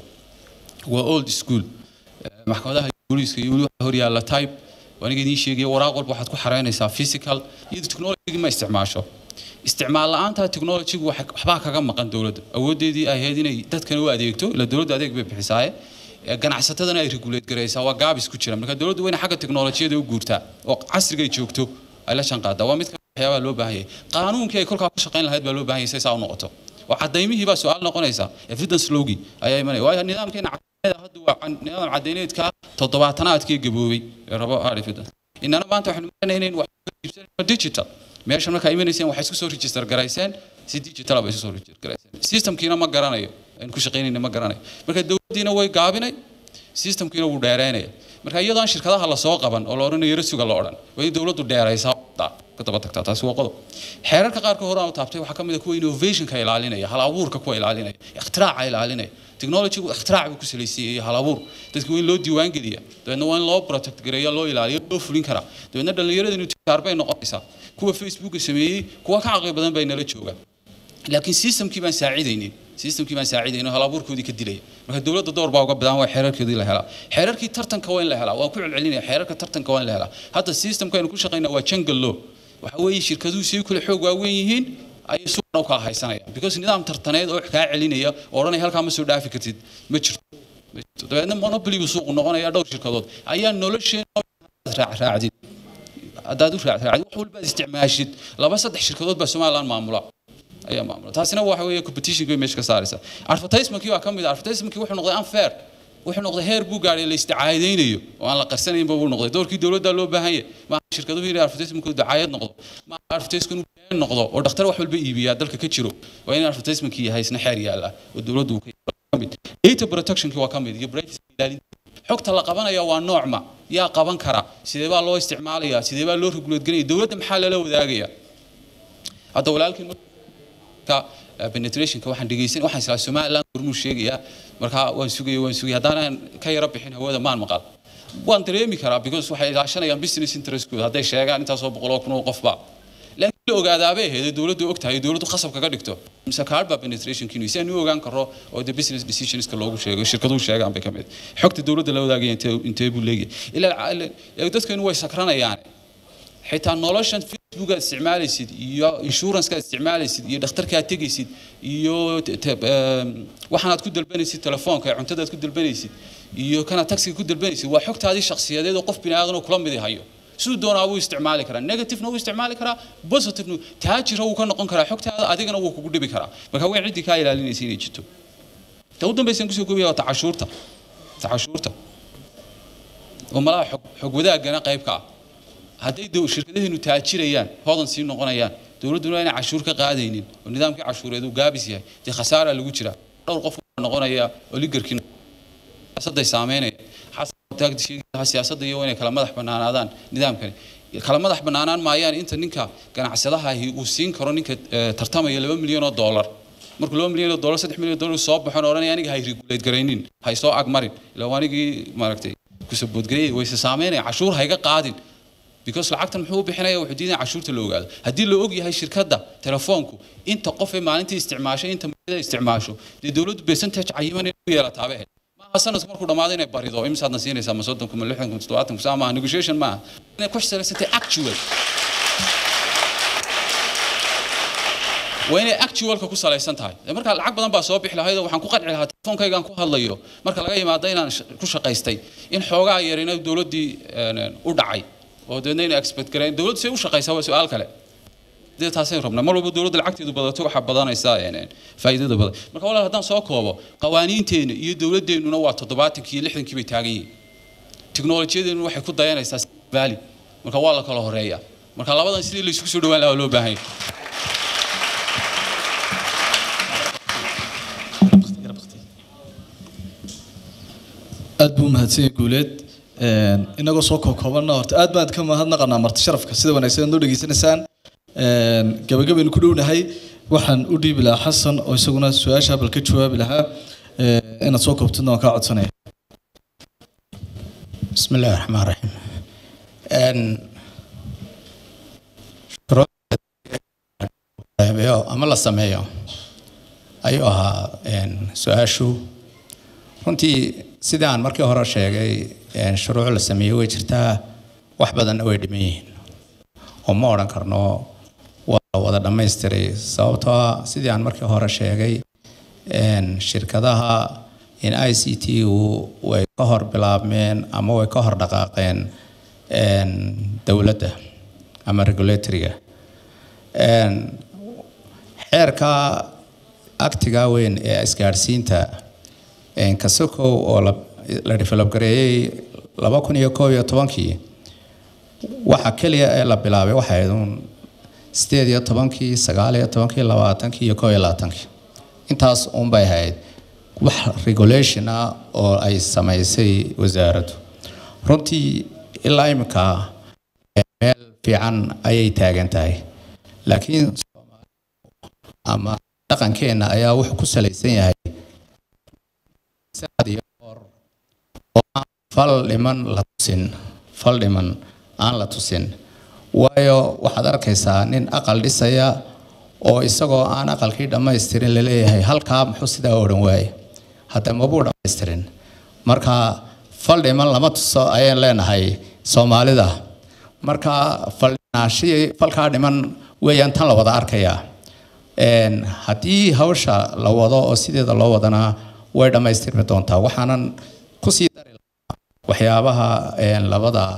waa old school maxkamadaha booliiska iyo weli waxaa horyaalla type aniga idiin sheegaya waraaq walba waxaad ku xareynaysaa physical iyadu technology ma isticmaasho isticmaal la'aanta technologygu waxbaa kaga maqan dowladda awooddeedii ay ahayd inay dadkana u adeegto ila dowladda adeeg bay bixisaaye ganacsatadana ay regulate garaysaa waa gaabis ku jira marka dowladdu wayna xagga teknolojiyada u guurtaa oo casriga ay joogto ay la shanqaadaa waa mid ka waxyaabaha loo baahan yahay qaanuunkii ay kolkaa ku shaqayn lahayd baa loo baahan yahay say saa u noqoto oo cadaymihii baa su-aal noqonaysa evidence lowgii ayaa imanaya waayo nidaamkeena cadayneed hadda waa nidaam cadayneedka toddobaatanaadkii gaboobay ee rabo evidence inana maanta waxaynu marnay inayn wax iibsanayno digital meesha markaa imanayseen waxay isku soo register garayseen si digital bay isku soo register garayseen systemkiina ma garanayo aan ku shaqaynayna ma garanayo marka dowladdiina way gaabinay systemkiina wuu dheereynaya marka iyadoo aan shirkadaha lasoo qaban oo la odhanayo rasuga la odhan way dowladdu dheeraysaa ka daba tagtaa taasi waa qodob xeerarka qaarka hore aan taabtay waxaa ka mid ah kuwa innovationka ilaalinaya hal abuurka kuwa ilaalinaya ikhtiraacka ilaalinaya technologygu ikhtirac buu ku salaysiiyey iyo hal abuur dadka waa in loo diiwaan geliya dabeedna waa in loo protect gareeya loo ilaaliyo loo fulin karaa dabeedna dhallinyaradinu tijaar bay noqonaysaa kuwa facebooka sameeyey kuwa ka caqli badan bay nala joogaan laakiin systemkii baan saacidaynin systemkii baan saacidaynin hal abuurkoodii ka dilaya marka dowladda door baa uga badan waa xeerarkeedii la helaa xeerarkii tartanka waa in la helaa waan ku celcelinaya xeerarka tartanka waa in la helaa hadda systemka aynu ku shaqaynaa waa jungle law waxa weeye shirkaduhu say kule xoog waaweyn yihiin ayay suuqna u kala haysanayaan because nidaam tartaneed oo kaa celinaya oo odhanaya halkaa ma soo dhaafi kartid ma jirto ma jirto dabeedna monopoly buu suuqu noqonaya dhowr shirkadood ayaa nolosheena raacdid haddaad u raacraacid wax walbaad isticmaashid laba saddex shirkadood baa somaliland maamula ayaa maamula taasina waxa weeye competition bay meesha ka saaraysaa advertisementkii waa ka mid ah advertisementkii wuxuu noqday unfair wuxuu noqday heer buu gaadhay la isticaadaynayo oo aan la qarsanaynba buu noqday doorkii dowladda loo baahan yahay ma shirkaduhu inay advertisementkoodu dacaayad noqdo ma advertisementkoodu been noqdo oo dhakhtar wax walba iibiyaa dalka ka jiro waa in advertisementkii yahay isna xeer yaalla oo dowladdu ka mid data protectionkii waa ka mid iyo privacy ilaalinta xogta la qabanaya waa noocma yaa qaban kara sidee baa loo isticmaalayaa sidee baa loo regulate ganaya dowladda maxaa lala wadaagaya hadda walaalkiin ka penetrationka waxaan dhegeysan waxaan islaa somaliland gormuu sheegayaa markaa waan sugaya waan sugaya haddaanan ka yara bixin hawada maan maqal waan dareemi karaa because waxay ilaashanayaan business interestkooda hadday sheegaan intaasoo boqoloo kun oo qofba laakiin la ogaadaabay ahayd dowladdu og tahay dowladdu qasab kaga dhigto mise kaarba penetrationkiinu si aan u ogaan karo oo the business decisionska loogu sheego shirkaduhu sheegaan bay ka mid xogta dowladda la wadaagaya intee intee buu leeyahay ilaa dadkeenu way sakranayaan xitaa noloshan facebook aad isticmaalaysid iyo insurance aad isticmaalaysid iyo dhakhtarka aad tegaysid iyo waxaan aad ku dalbanaysid telefoonka ee cuntada aad ku dalbanaysid iyo kana taxiga ku dalbanaysid waa xogtaadii shakhsiyadeed oo qof bini aadan oo kula mid hayo siduu doonaa wuu isticmaali karaa negativena wuu isticmaali karaa positivena taajira wuu ka noqon karaa xogtaada adigana wuu kugu dhibi karaa marka way ciddii kaa ilaalinaysa inay jirto ta u dambaysan kusoo koobaya waa tacashuurta tacashuurta oo malaha xog xog wadaagana qayb ka ah hadday shirkadaheenu taajirayaan hodan sii noqonayaan dowladduna inay cashuur ka qaadaynin oo nidaamkii cashuureed uu gaabis yahay dee khasaara lagu jira dhowr qof noqonaya oligarkii siyaasadday saameynaya siyaasadda iyo inay kala madax bannaanaadaan nidaamkani kala madax bannaanaan maayaan inta ninka ganacsadaha ahi uu siin karo ninka tartamaya laba milyan oo dollar markuu laba milyan oo dollar saddex milyan oo dollar soo baxon odhanaya aniga hay regulate garaynin hay soo agmarin ilaa anigii maaragtay kusaboodgareeyay wayse saameynaya cashuur hayga qaadin because lacagtan muxuu u bixinaya wuxuu diidaya cashuurta la ogaado haddii la og yahay shirkadda telefoonku inta qof ee maalintii isticmaashay inta muddada isticmaasho dee dowladdu percentage cayiman inay u yeelataaba ahayd maaha sanadku markuu dhammaado inay barido imisaadna siinaysaa ma soddonku ma lixdanku ma toddobaatanku saa maaha negotiation maaha inay ku salaysatay actual waa inay actualka ku salaysan tahay marka lacag badan baa soo bixi lahayd oo waxaan ku qanci lahaa telefoonkaygaan ku hadlayo marka laga yimaado inaan ku shaqaystay in xoogaa yarina dowladdii u dhacay oo deedna inay expect gareen dowladdu say u shaqaysaa waa su-aal kale dee taasay rabnaa mar walba dowladda lacagteedu badato waxaa badanaysaa faa'iidada badan marka walaal haddaan soo koobo qawaaniinteena iyo dowladdeennuna waa toddobaatankii iyo lixdankii bay taagan yihiin tiknolojiyadeenu waxay ku dayanaysaa valley marka waa la kala horeeyaa marka labadan sidii laysugu soo dhawaan lahaa loo baahan yahay aad buu mahadsan yahay guuleed inagoo soo kookoobanna horta aad baan ka mahadnaqanaa marti sharafka sida wanaagsan aad noo dhegeysanaysaan gabagabaynu ku dhownahay waxaan u dhiibi lahaa xasan oo isaguna su-aasha bal ka jawaabi lahaa inaad soo koobtidna waan kaa codsanaya بسم الله الرحمن الرحيم ama la sameeyo ayuu ahaa su-aashu runtii sidii aan markii hore sheegay shuruuc la sameeyey way jirtaa wax badanna way dhiman yihiin oo ma odhan karno waa la wada dhammaystiray sababtoo ah sidii aan markii hore sheegay shirkadaha in i c t u way ka hor bilaabmeen ama way ka hor dhaqaaqeen dowladda ama regulatoriga xeerka aktiga weyn ee isgaadhsiinta kasokow oo la develop gareeyey laba kun iyo koob iyo tobankii waxa keliya ee la bilaabay waxay ahayd uun sideed iyo tobankii sagaal iyo tobankii labaatankii iyo koob iyo labaatankii intaas uunbay ahayd wax regulation ah oo ay samaysay wasaaraddu runtii ilaa iminka meel fiican ayay taagan tahay laakiin ama dhaqankeenna ayaa wuxuu ku salaysan yahay saad iyo hor oo aan fal dhiman la tusin fal dhiman aan la tusin waayo waxaad arkaysaa nin aqal dhisaya oo isagoo aan aqalkii dhammaystirin laleeyahay halkaa muxuu sidaa odhan waaye hadda mabuu dhammaystirin marka fal dhiman lama tuso ayaan leenahay soomaalida marka faldhinaashii falkaa dhiman weeyaan tan la wada arkayaa haddii hawsha la wado oo sideeda loo wadana way dhammaystirmi doontaa waxaanan kusii dari lahaa waxyaabaha labada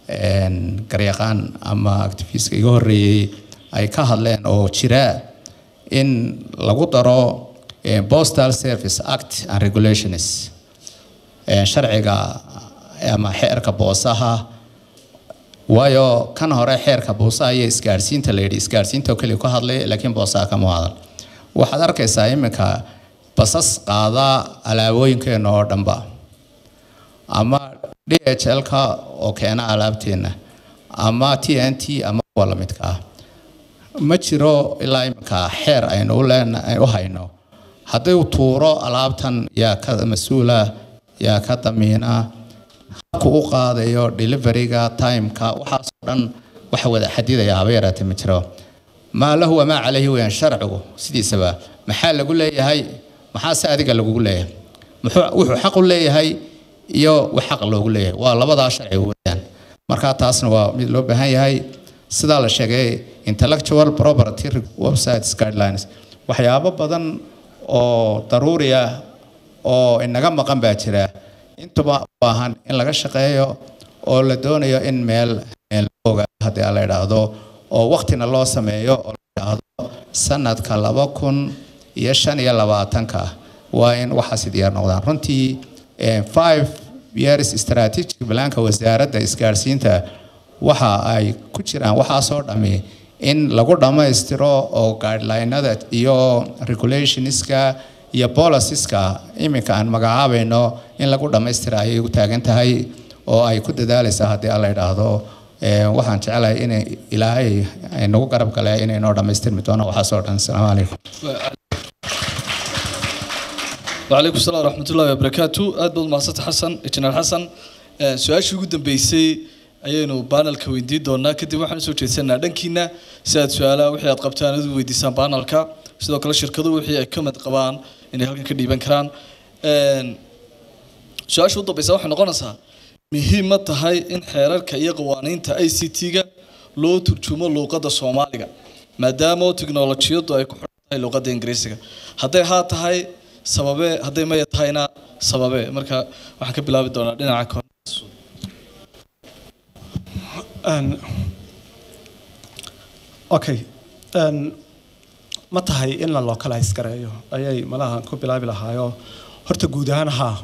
een, garyaqaan ama activistka iga horreeyey ay ka hadleen oo jira in lagu daro eh, postal service act and regulations eh, sharciga ama xeerka boosaha waayo kan hore xeerka boosaha iyo isgaadhsiinta la yidhi isgaadhsiinta oo keliya ku hadlay laakiin boosaha kama hadal waxaad arkaysaa iminka basas qaada alaabooyinkeena oo dhanba ama d h l-ka oo keena alaabteena ama t n t ama kuwa la midka ah ma jiro ilaa iminka xeer aynu u leena u hayno haddii uu tuuro alaabtan yaa ka mas-uula yaa ka damiina habku u qaadayo deliveryga timeka waxaasoo dhan waxa wada xadidaya haba yaraatee ma jiro maa lahu wamaa calayhi weyaan sharcigu sidiisaba maxaa lagu leeyahay maxaase adiga lagugu leeyahay muxuu wuxuu xaq u leeyahay iyo wax xaq loogu leeyahay waa labadaa sharci weyaan marka taasna waa mid loo baahan yahay sidaa la sheegay intellectual property websites guidelines waxyaabo badan oo daruuri ah oo inaga maqan baa jira intuba u baahan in laga shaqeeyo oo la doonayo in meel meel oga haddii la idhaahdo oo waqtina loo sameeyo oo la idhaahdo sanadka laba kun iyo shan iyo labaatanka waa in waxaasi diyaar noqdaan runtii eh, five years strategic planka wasaaradda isgaarsiinta waxa ay ku jiraan waxaasoo dhami in lagu dhammaystiro oo guidelinada iyo regulationska iyo policies-ka iminka aan magacaabayno in lagu dhammaystira ayay u taagan tahay oo ay ku dadaalaysaa haddii alla idhaahdo Eh, waxaan jecelahay in ilaahay ay nagu garab gale inay noo dhammaystirmi doono waxaasoo dhan asalaamu calaykum وعليكم السلام ورحمة الله وبركاته أد بود مقصد حسن إجنال حسن سؤال شو قدام بيسي ayaynu baanalka weydiin doonaa kadib waxaan usoo jeedsanaa dhankiina si aad su-aalaha wixii aad qabtaan aad u weydiisaan baanalka sidoo kale shirkaduhu wixii ay ka mid qabaan inay halkan ka dhiiban karaan su-aasha u dambaysa waxay noqonaysaa muhiim ma tahay in xeerarka iyo qawaaniinta i c t-ga loo turjumo luuqadda soomaaliga maadaama oo tiknolojiyadu ay ku xidhan tahay luuqadda ingiriisiga hadday haa tahay sababe hadday maya tahayna sababe marka waxaan ka bilaabi doonaa dhinaca kore Een, okay een, ma tahay in la localize gareeyo ayay malaha ku bilaabi lahaayo horta guud ahaan haa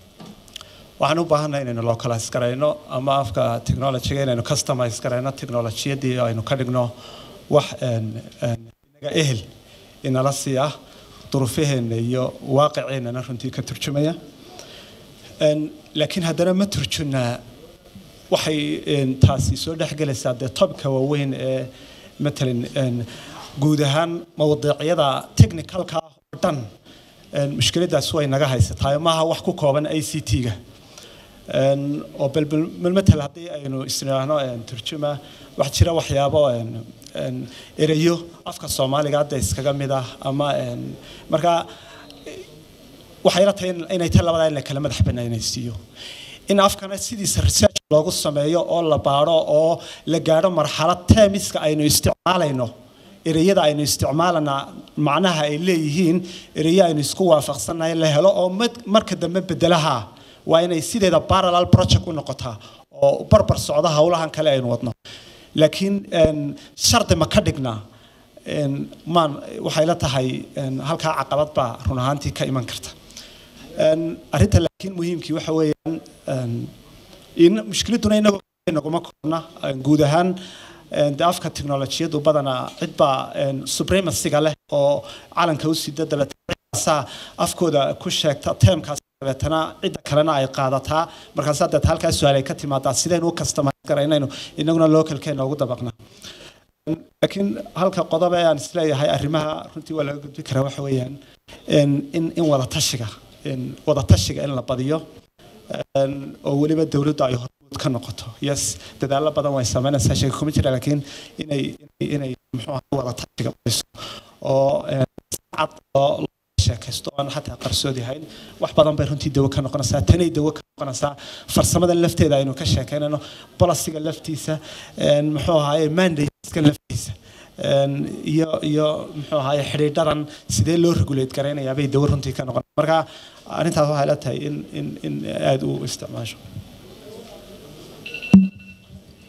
waxaan u baahannahay inaynu localize garayno ama afka technologyga inaynu customize garayno technologiyadii aynu ka dhigno wax een, een, inaga ehel inala sii ah duruufaheena iyo waaqiceenana runtii ka turjumaya Een, laakiin haddana ma turjunaa waxay een, taasi soo dhexgelaysaa dee tobka waaweyn ee matalan een, guud ahaan mawduucyada technicalka ah oo dhan een, mushkiladaas way naga haysataa maaha wax ku kooban i c t-ga Een, oo bal matal haddii aynu isniraahno een, turjuma wax jira waxyaabo een, een, ereyo afka soomaaliga hadda iskaga mid ah ama een, marka waxay la tahay in- inay tahay labadaa in la kala madax banaanaysiiyo in afkana sidiisa research loogu sameeyo oo la baaro oo la gaadho marxalad teemiska aynu isticmaalayno ereyada aynu isticmaalana macnaha ay leeyihiin ereyo aynu isku waafaqsannahay la helo oo mad- marka dambe bedelaha waa inay sideeda parallel project u noqotaa oo barbar socda howlahan kale aynu wadno laakiin een, shardi ma ka dhignaa een, maan waxay la tahay een, halkaa caqabad baa run ahaantii ka iman karta Een, arrinta laakiin muhiimkii waxa weeyaan een, in mushkiladuna inagoo naguma koobna een, guud ahaan een, de afka teknolojiyadu badanaa cid baa een, supremacyga leh oo calanka u sida dabeetana afkooda ku sheegta teemkaas dabeetana cidda kalena ay qaadataa markaasaa deet halkaa su-aal ay ka timaadaa sidaynu u customize garaynayno inaguna localkeena ugu dabaqna laakiin halka qodob ee aan isleeyahay arrimaha runtii waa laga gudbi karaa waxa weeyaan in in in wada tashiga in wada tashiga in la badiyo een, oo weliba dowladdu ay hormuud ka noqoto yes dadaallo badan way sameynaysaa sheega kuma jira laakiin inay inay inay muxuu ahaa wada tashiga badiso oo een, si cad loo loo sheekaysto oo aan xataa qarsoodi hayn wax badan bay runtii dawo ka noqonaysaa tanay dawo ka noqonaysaa farsamada lafteeda aynu ka sheekaynayno bolisiga laftiisa een, muxuu ahaaye mandateska laftiisa een, iyo iyo muxuu ahaaye xidhiidhadan sidee loo regulate garaynayaa bay dawo runtii ka noqon marka arrintaas waxay la tahay in in in aada u isticmaasho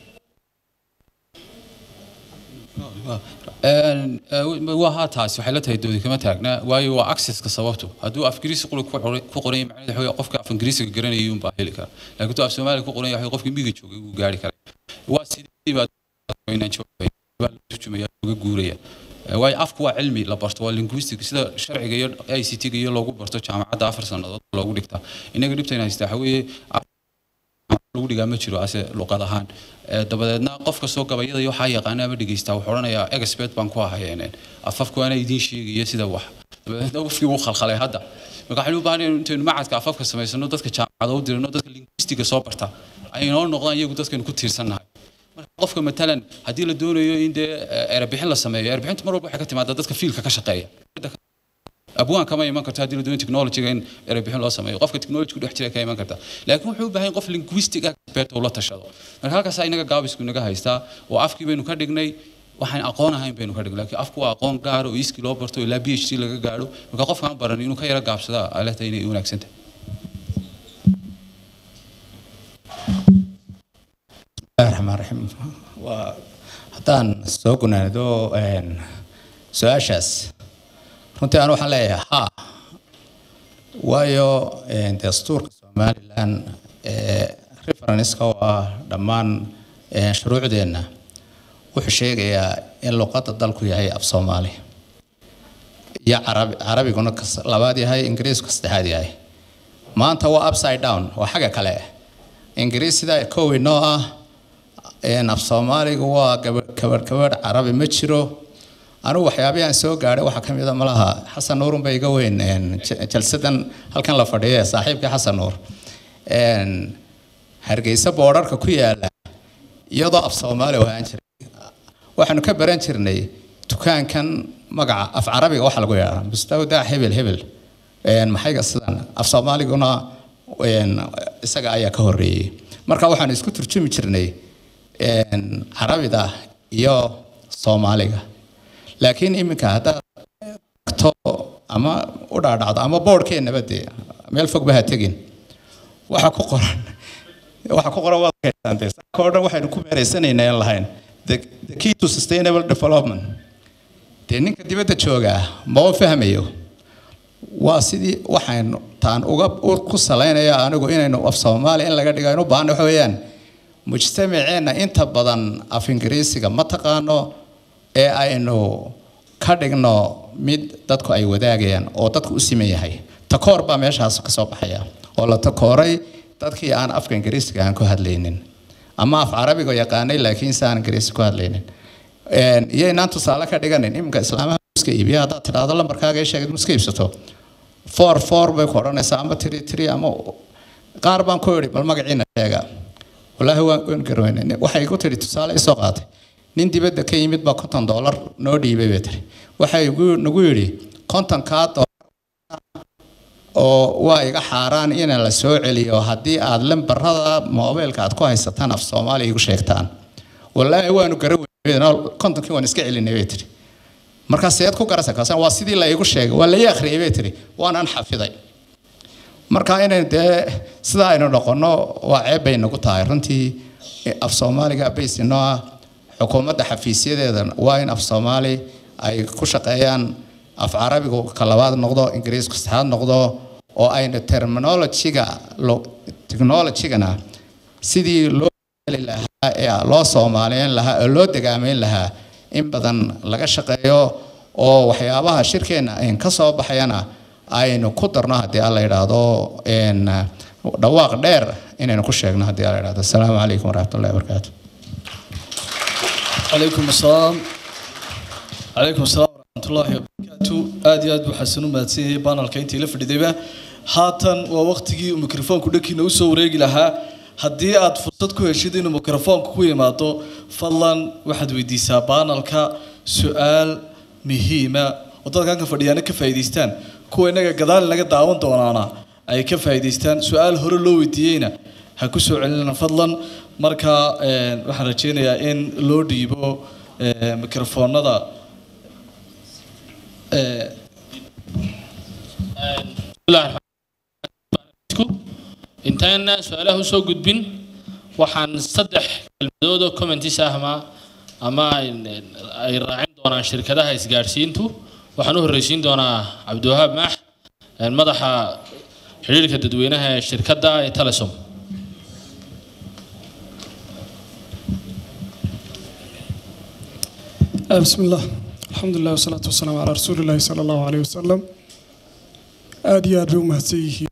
Een, eh, waa haa taasi waxay la tahay doodi kama taagna waayo waa accesska sababtu hadduu af ingiriisi quri ku qoran- ku qoran yahay macnaheedu waxa weeye qofka af ingiriisiga garanayay unbaa heli kara laakiin hadduu af soomaaliga ku qoran yahay waxa weeye qofkii miyiga joogay wuu gaari karay waa sidii baa inaan joogay baa la turjumaya uga guuraya Eh, waayo afku waa cilmi la barto waa linguistic sida sharciga iyo i c t-ga iyo loogu barto jaamacadda afar sannadood loogu dhigtaa inaga dhibtayna haystaa waxa weeye lagu dhigaa ma jiro ase luqad ahaan Eh, dabadeedna qof kastoo gabayada iyo waxaa yaqaana ama dhegeysta wuxuu odhanayaa expert baan ku ahayeen afafku ana idiin sheegaya sida wax dabadeedna qofkii wuu khalkhalay hadda marka waxaynu u baahanay intaynu macadka afafka samaysano dadka jaamacada u dirino dadka linguistiga soo barta ay inoo noqdaan iyagu dadkaynu ku tiirsannahay marka qofka matalan haddii la doonayo in dee eh, erebixin la sameeyo erebixinta mar walba waxay ka timaadaa dadka fiilka ka shaqeeya abwaan kama iman karto haddii la doonayo technologyga in erebixin loo sameeyo qofka technology ku dhex jira ka iman karta laakiin wuxuu u baahan yahay qof linguistic expert oo la tashado marka halkaas inaga gaabisku inaga haystaa oo afkii baynu ka dhignay waxaan aqoon ahayn baynu ka dhignay laakiin afku waa aqoon gaar oo iskii loo barto ilaa b h d laga gaadho marka qofkaan baran inuu ka yara gaabsadaa ay la tahay inay wanaagsan tahay bismillahi raxmaan raxiim waa haddaan soo gunaado een, su-aashaas runtii aan waxaan leeyahay haa waayo een, dastuurka somalilan ee referenska oo ah dhammaan een, shuruucdeenna wuxuu sheegayaa in luqadda dalku yahay af soomaali iyo carabi carabiguna kas- labaad yahay ingiriisku saddexaad yahay maanta waa upside down waa xagga kale ingiriis sidaa kow inoo ah een, af soomaaligu waa gabadh gabadh gabadh carabi ma jiro anigu waxyaabihii aan soo gaadhay waxaa ka mid a malaha xasan nuurun ba iga weyn een, j- jalsadan halkan la fadhiya saaxiibkii xasan nuur een, hargeysa boodharka ku yaala iyadoo af soomaali ahaan jiray waxaanu ka baran jirnay dukaankan magaca af carabiga waxa lagu yeedhaa mustawda hebel hebel een, maxayga sidan af soomaaliguna een, isaga ayaa ka horeeyey marka waxaanu isku turjumi jirnay een, carabida iyo soomaaliga laakiin iminka haddaad to ama u dhaadhacdo ama boodhkeennaba dee meel fog ba ha tegin waxa ku qoran waxa ku qoran waad arkaysaa saaka oo dhan waxaynu ku meeraysanaynaa in lahayn the, the key to sustainable development dee ninka dibadda joogaa ma u fahmayo waa sidii waxaynu taan uga u- ku salaynaya anigu inaynu af soomaali in laga dhigo aynu u baahno waxa weeyaan mujtamaceenna inta badan af ingiriisiga ma taqaano ee aynu ka dhigno mid dadku ay wadaagayaan oo dadku u siman yahay takoor baa meeshaas ka soo baxaya oo la takooray dadkii aan afka ingiriisiga aan ku hadlaynin ama af carabiga yaqaanay laakiin si aan ingiriisi ku hadlaynin Een, iyo inaan tusaale ka dhiganin iminka islaamaha muska iibiya haddaad tidhaahdo lambarkaaga ii sheegid muska iibsato four four bay ku odhanaysaa ama tiri tiri ama qaar baan ku idhi bal magaciina sheega walaahi waan waan garweynay waxay igu tiri tusaale isoo qaatay nin dibadda ka yimid baa konton doolar noo dhiibay bay tiri waxay igu nagu yidhi kontonkaa doolar oo waa iga xaaraan in la soo celiyo haddii aad lambarada moobeelka aad ku haysataan af soomaali igu sheegtaan walaahi waanu garan weynay kontonkii waan iska celinay bay tiri markaa seed ku garasa kaasaan waa sidii la igu sheegay waa la ii akhriyay bay tiri waanaan xafiday marka inaynu dee sidaa aynu noqono waa ceeb bay nagu tahay runtii af soomaaliga baysi noo ah xukuumadda xafiisyadeeda waa in af soomaali ay ku shaqeeyaan af carabigu ka labaad noqdo ingiriisku saddexaad noqdo oo aynu terminologyga lo- technologygana sidii loo heli lahaa ee loo soomaaliyeyn lahaa oo loo degaamayn lahaa in badan laga shaqeeyo oo waxyaabaha shirkeenna ayn ka soo baxayana aynu ku darno haddii alla yidhaahdo een, dhawaaq dheer inaynu ku sheegno haddii alla yidhaahdo asalaamu calaykum waraxmatullahi wabarakaatu عليكم السلام عليكم السلام ورحمة الله وبركاته آدي آد وحسن ماتسيه بانال كينتي لفرديبا هاتن ووقتي ميكروفون كدكي نوسو وريغي لها haddii aad fursad ku heshid inuu mikrofoonka ku yimaado fadlan waxaad weydiisaa baanalka su-aal muhiima oo dadkan ka fadhiyaana ka faa'iidaystaan kuwa inaga gadaal inaga daawan doonaana ay ka faa'iidaystaan su-aal hore loo weydiiyeyna ha ku soo celinana fadlan marka een, waxaan rajeynayaa in loo dhiibo ee, mikrofoonada ee, intaana su-aalaha usoo gudbin waxaan saddex kelmadood oo commentis ahma ama ay raacin doonaan shirkadaha isgaadhsiintu waxaan u horreysiin doonaa cabdiwahaab maax madaxa xidhiirka dadweynaha ee shirkadda ee telesom بسم الله الحمد لله والصلاة والسلام على رسول الله صلى الله عليه وسلم آدي آد بمهسيه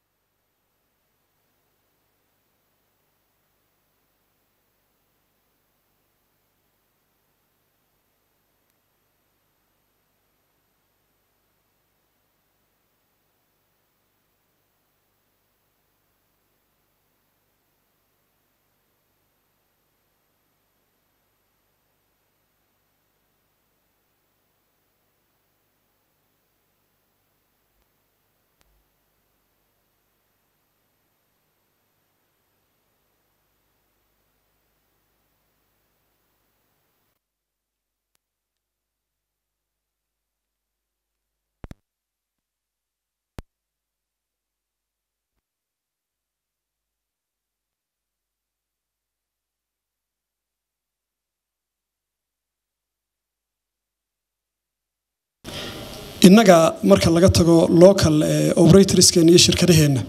innaga marka laga tago local operatorskeena iyo shirkadaheenna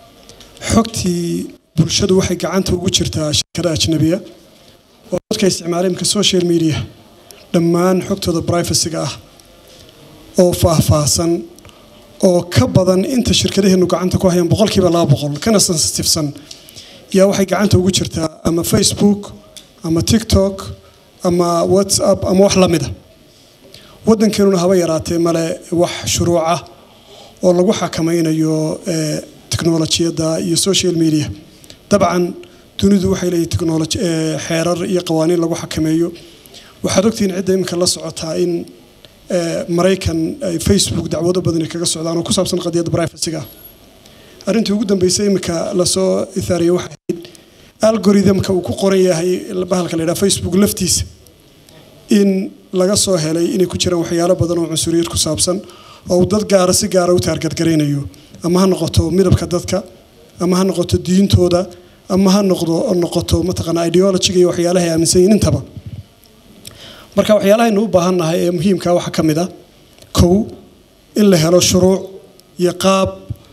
xogtii bulshadu waxay gacanta ugu jirtaa shirkada ajnabiya oo dadka isticmaala imka social media dhammaan xogtooda privacyga ah oo faahfaahsan oo ka badan inta shirkadaheenu gacanta ku hayaan boqolkiiba laba boqol kana sensitifsan yaa waxay gacanta ugu jirtaa ama facebook ama tiktok ama whatsapp ama wax la mida waddankeenuna haba yaraatee male wax shuruuca oo lagu xakamaynayo teknolojiyadda iyo social media dabcan dunidu waxay leeyihin technology xeerar iyo qawaaniin lagu xakameeyo waxaad ogtihiin cidda iminka la socotaa in maraykan ay facebook dacwado badani kaga socdaan oo ku saabsan qadiyadda privacyga arrintii ugu dambeysay iminka lasoo ithaariyay waxay ahayd algorithmka uu ku qoran yahay bahalka la yidhaha facebook laftiisa in laga soo helay inay ku jiraan waxyaalo badan oo cunsuriyad ku saabsan oo uu dad gaara si gaara u taargadgaraynayo ama ha noqoto midabka dadka ama ha noqoto diintooda ama ha noqdo noqoto mataqaana ideologiga iyo waxyaalaha ay aaminsan yihiin intaba marka waxyaalahaynu u baahannahay ee muhiimka waxaa ka mid ah kow in la helo shuruuc iyo qaab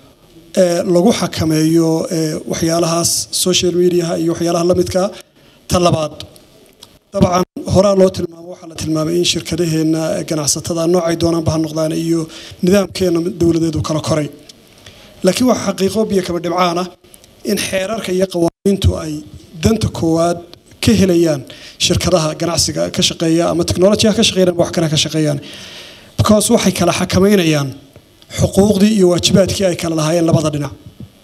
lagu xakameeyo waxyaalahaas social mediaha iyo waxyaalaha la midka ta labaad dabcan horaa loo tilmaamo waxaa la tilmaamay in shirkadaheenna ganacsatada noocay doonaanba ha noqdaan iyo nidaamkeena dowladeedu kala koray laakiin waxa xaqiiqo biyo kaba dhibcaan ah in xeerarka iyo qawaaniintu ay danta koowaad ka helayaan shirkadaha ganacsiga ka shaqeeya ama technolojiyaha ka shaqeeyaan wax kale ka shaqeeyaan because waxay kala xakamaynayaan xuquuqdii iyo waajibaadkii ay kala lahaayeen labada dhinac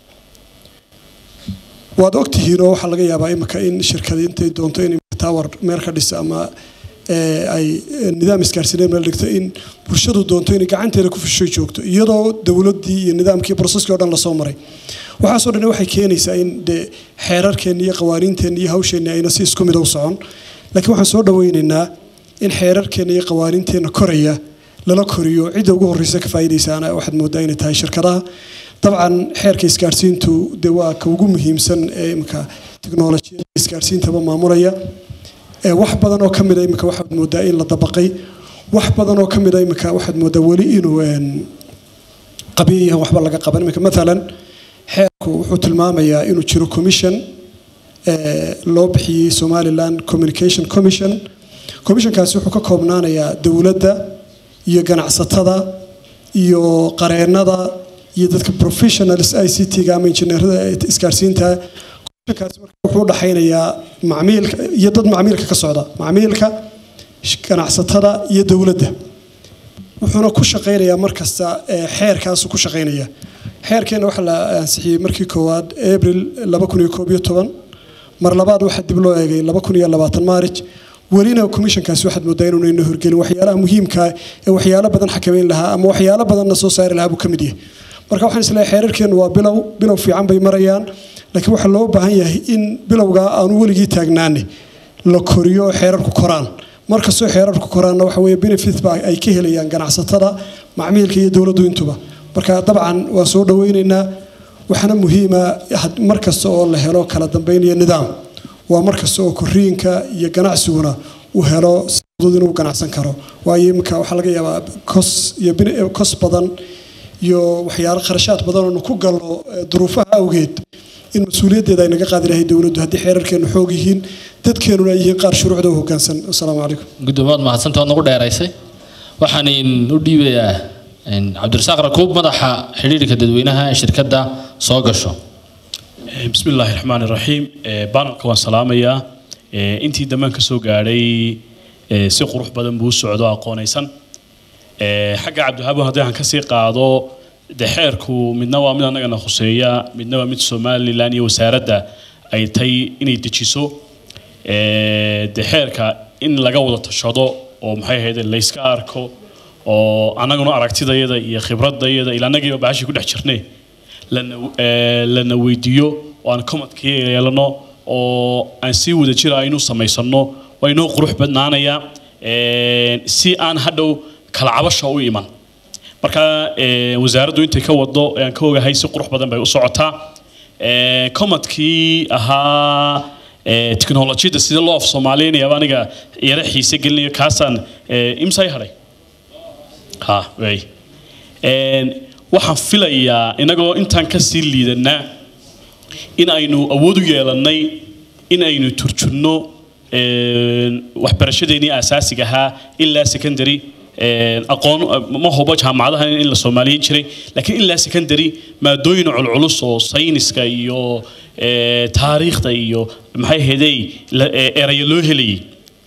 waad ogtihiin oo waxaa laga yaabaa imika in shirkadi intay doonto in tower meel ka dhisa ama ay nidaam isgaarsiineed meel dhigto in bulshadu doonto inay gacanteeda ku fushay joogto iyadoo dowladdii iyo nidaamkii broseski o dhan lasoo maray waxaasoo dhan waxay keenaysaa in de xeerarkeenna iyo qawaaniinteenna iyo hawsheenna ayna si isku mid u socon laakiin waxaan soo dhawaynaynaa in xeerarkeenna iyo qawaaniinteenna koraya lala koriyo cidda ugu horreysa ka faa'iidaysaana waxaad moodaa inay tahay shirkadaha dabcan xeerka isgaarsiintu de waa ka ugu muhiimsan ee imika teknolojiyada isgaarsiintaba maamulaya wax badan oo ka mida imika waxaad moodaa in la dabaqay wax badan oo ka mida imika waxaad moodaa weli inuu qabiyahan waxba laga qaban imika maalan xeerku wuxuu tilmaamayaa inuu jiro commission loo bixiyey somaliland communication commission commissionkaasi wuxuu ka koobnaanayaa dowladda iyo ganacsatada iyo qareennada iyo dadka professionals i c t-ga ama injineerada isgaarsiinta commissionkaasi marka wuxuu u dhaxaynayaa macmiilka iyo dad macmiilka ka socda macmiilka ganacsatada iyo dowladda wuxuuna ku shaqaynayaa markasta xeerkaasu ku shaqaynaya xeerkeena waxaa la ansixiyey markii koowaad abril mar labaad waxaa dib loo eegay maarij welina commissionkaasi waxaad moodaa inuuna ina horgelin waxyaalaha muhiimka ee waxyaalo badan xakamayn lahaa ama waxyaalo badanna soo saari lahaa buu ka mid yahay marka waxaan isleeyahay xeerarkeenu waa bilow bilow fiican bay marayaan laakiin waxaa loo baahan yahay in bilowgaa aanu weligii taagnaane la koriyo oo xeerarku koraan markastoo xeerarku koraanna waxa weeye benefit ba ay ka helayaan ganacsatada macmiilka iyo dowladdu intuba marka dabcan waa soo dhawaynaynaa waxaana muhiima mar kasta oo la helo kala dambayn iyo nidaam waa mar kasta oo koriinka iyo ganacsiguna uu helo si fudud inuu ganacsan karo waayo iminka waxaa laga yaabaa kos iyo bin- kos badan iyo waxyaalo kharashaad badan oonu ku galno eh, duruufaha awgeed in mas-uuliyaddeeda ay naga qaadi lahay dowladdu haddii xeerarkeenu xoog yihiin dadkeenuna ay yihiin qaar shuruucda u hoggaansan asalaamu calaykum gudoomaad mahadsanta waad nagu dheeraysay waxaan in u dhiibayaa in cabdirasaaq rakuub madaxa xidhiidhka dadweynaha ee shirkadda soo gasho بسم الله الرحمن الرحيم بانك وان سلاميا intii damaan ka soo gaadhay si qurux badan buu u socdo aqoonaysan xagga cabdiwahaab haddii aan kasii qaado de xeerku midna waa mid annagana khuseeya midna waa mid somalilan iyo wasaaradda ay tay inay dejiso de xeerka in laga wada tashado oo maxay ahayd layska arko oo annaguna aragtidayada iyo khibradayada ila annagiiba bahashii ku dhex jirnay lana eh, lana weydiiyo oo aan commadkii yeelano oo aan sii wada jira aynu samaysano waa inoo qurux badnaanaya eh, si aan hadhow kala cabasha u iman marka eh, wasaaraddu intay ka wado ee aan ka ogahay si qurux badan bay u socotaa Eh, commadkii ahaa eh, teknolojiyadda sida loo af soomaaliynayaaba aniga yara xiise gelinayo kaasaan eh, imsay hadhay ha wey Een, waxaan filayaa inagoo intaan ka sii liidanaa in aynu awood u yeelannay in aynu turjunno een, waxbarashadeennii asaasiga ahaa ilaa secondary een, aqoon ma hubo jaamacadaha in la soomaaliyin jiray laakiin ilaa secondary maadooyin culculus oo sayniska iyo ee, taariikhda iyo maxay ahaydey la- ee, erayo loo helayay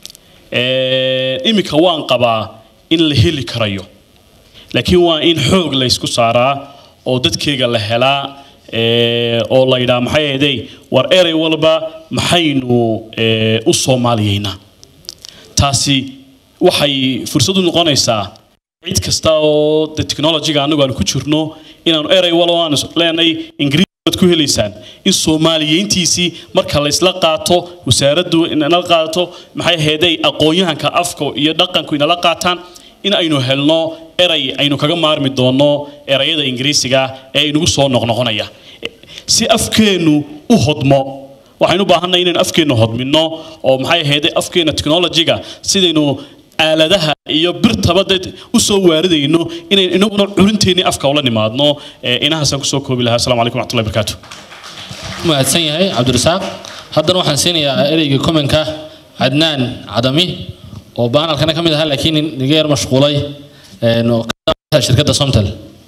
Een, iminka waan qabaa in la heli karayo laakiin waa in xoog la isku saaraa oo dadkeyga la helaa ee, oo la yidhaha maxay ahaydey war erey walba maxaynu ee, u soomaaliyeynaa taasi waxay fursad u noqonaysaa cid kasta oo de technologyga anagu aan ku jirno inaanu erey walba aan leenahay ingiriis baad ku helaysaan in soomaaliyeyntiisii marka la isla qaato wasaaraddu inala qaato maxay ahaydey aqoon-yahanka afka iyo dhaqanku inala qaataan in aynu helno erey aynu kaga maarmi doono erayada ingiriisiga ee inagu soo noqnoqonaya si afkeennu u hodmo waxaynu u baahannahay inaynu afkeennu hodmino oo maxay ahayd afkeena technologyga sidaynu aaladaha iyo birtaba dad u soo waaridayno inaynu inaguna culinteennii afka ula nimaadno ee inahaasaan kusoo koobi lahaa asalaamu calaykum waxmatullahi barakaatu mahadsan yahay cabdirasaaq haddana waxaan siinayaa ereyga komenka cadnaan cadami oo baanalkana ka mid ahaa laakiin niga yar mashquulay een, oo ka ah shirkadda somtel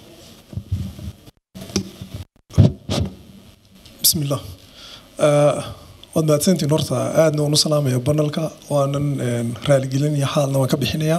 بسم الله آه، waad mahadsantiin horta aadna waan u salaamaya banalka waanan een, raaligelinaya xaalna waan ka bixinaya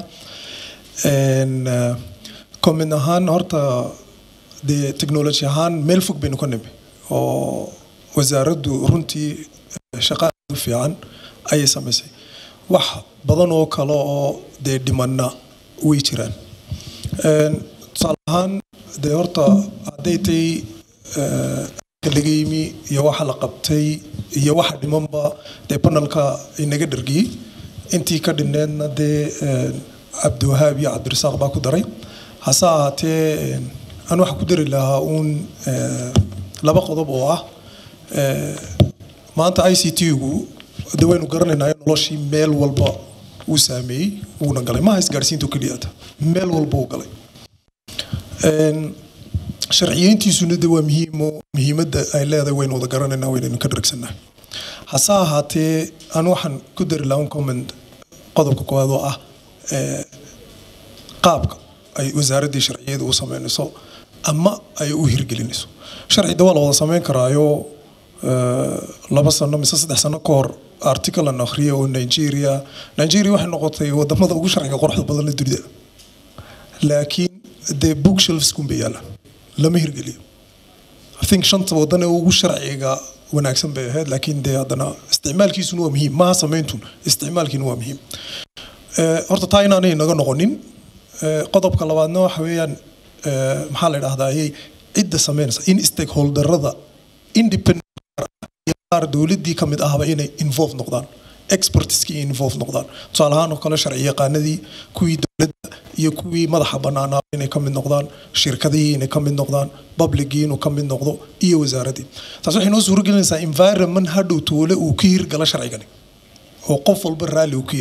Een, ah, comment ahaan horta dee technology ahaan meel fog baynu ka nimi oo wasaaraddu runtii eh, shaqo aad u fiican ayay samaysay wax badan oo kale oo dee dhimanna way jiraan Een, tusaale ahaan dee horta hadday tay eh, laga yimi iyo waxa la qabtay iyo waxa dhimanba dee panelka inaga dhargiyey intii ka dhineedna dee een, cabdiwahaab iyo cabdirasaaq baa ku daray hase ahaatee een, aan waxa ku dari lahaa uun eh, laba qodob oo ah eh, maanta i c t-gu de waynu garanaynaa in noloshii meel walba uu saameeyey wuuna galay maaha isgaadhsiinta oo keliyata meel walba uu galay Een, sharciyeyntiisuna de waa muhiimo muhiimadda ay leedahay waynu wada garanaynaa waynaynu ka dharagsannahay hase ahaatee aan waxaan ku dari lahaa un comment qodobka koowaad oo ah eh, qaabka ay wasaaraddii sharciyada u sameynayso ama ay u hirgelinayso sharcida waa la wada sameyn karaayo eh, laba sano mise saddex sano ka hor article aan akhriya oo nigeria nigeria waxay noqotay wadamada ugu sharciga quruxda badan ee dunida laakiin dee bookshelves kunbay yaalaan lama hirgeliyo I think shanta wadan ee ugu sharciga wanaagsan bay ahayd laakiin dee haddana isticmaalkiisuna waa muhiim maaha sameyntun isticmaalkiina waa muhiim Eh, horta taa inaanay naga noqonin Eh, qodobka labaadna waxa weeyaan eh, maxaa la idhahdaa ayay cidda sameynaysa in stakeholderada independent iyo qaar dowladdii ka mid ahba inay involve noqdaan expertiskii involve noqdaan tusaale ahaan oo kale sharci yaqaanadii kuwii dowladda iyo kuwii madaxa bannaanaa inay ka mid noqdaan shirkadihii inay ka mid noqdaan publicii inuu ka mid noqdo iyo wasaaraddii taas waxay noo suuragelinaysaa environment hadhow toole uu ka hirgala sharcigani oo qof walba raalli uu ku yahay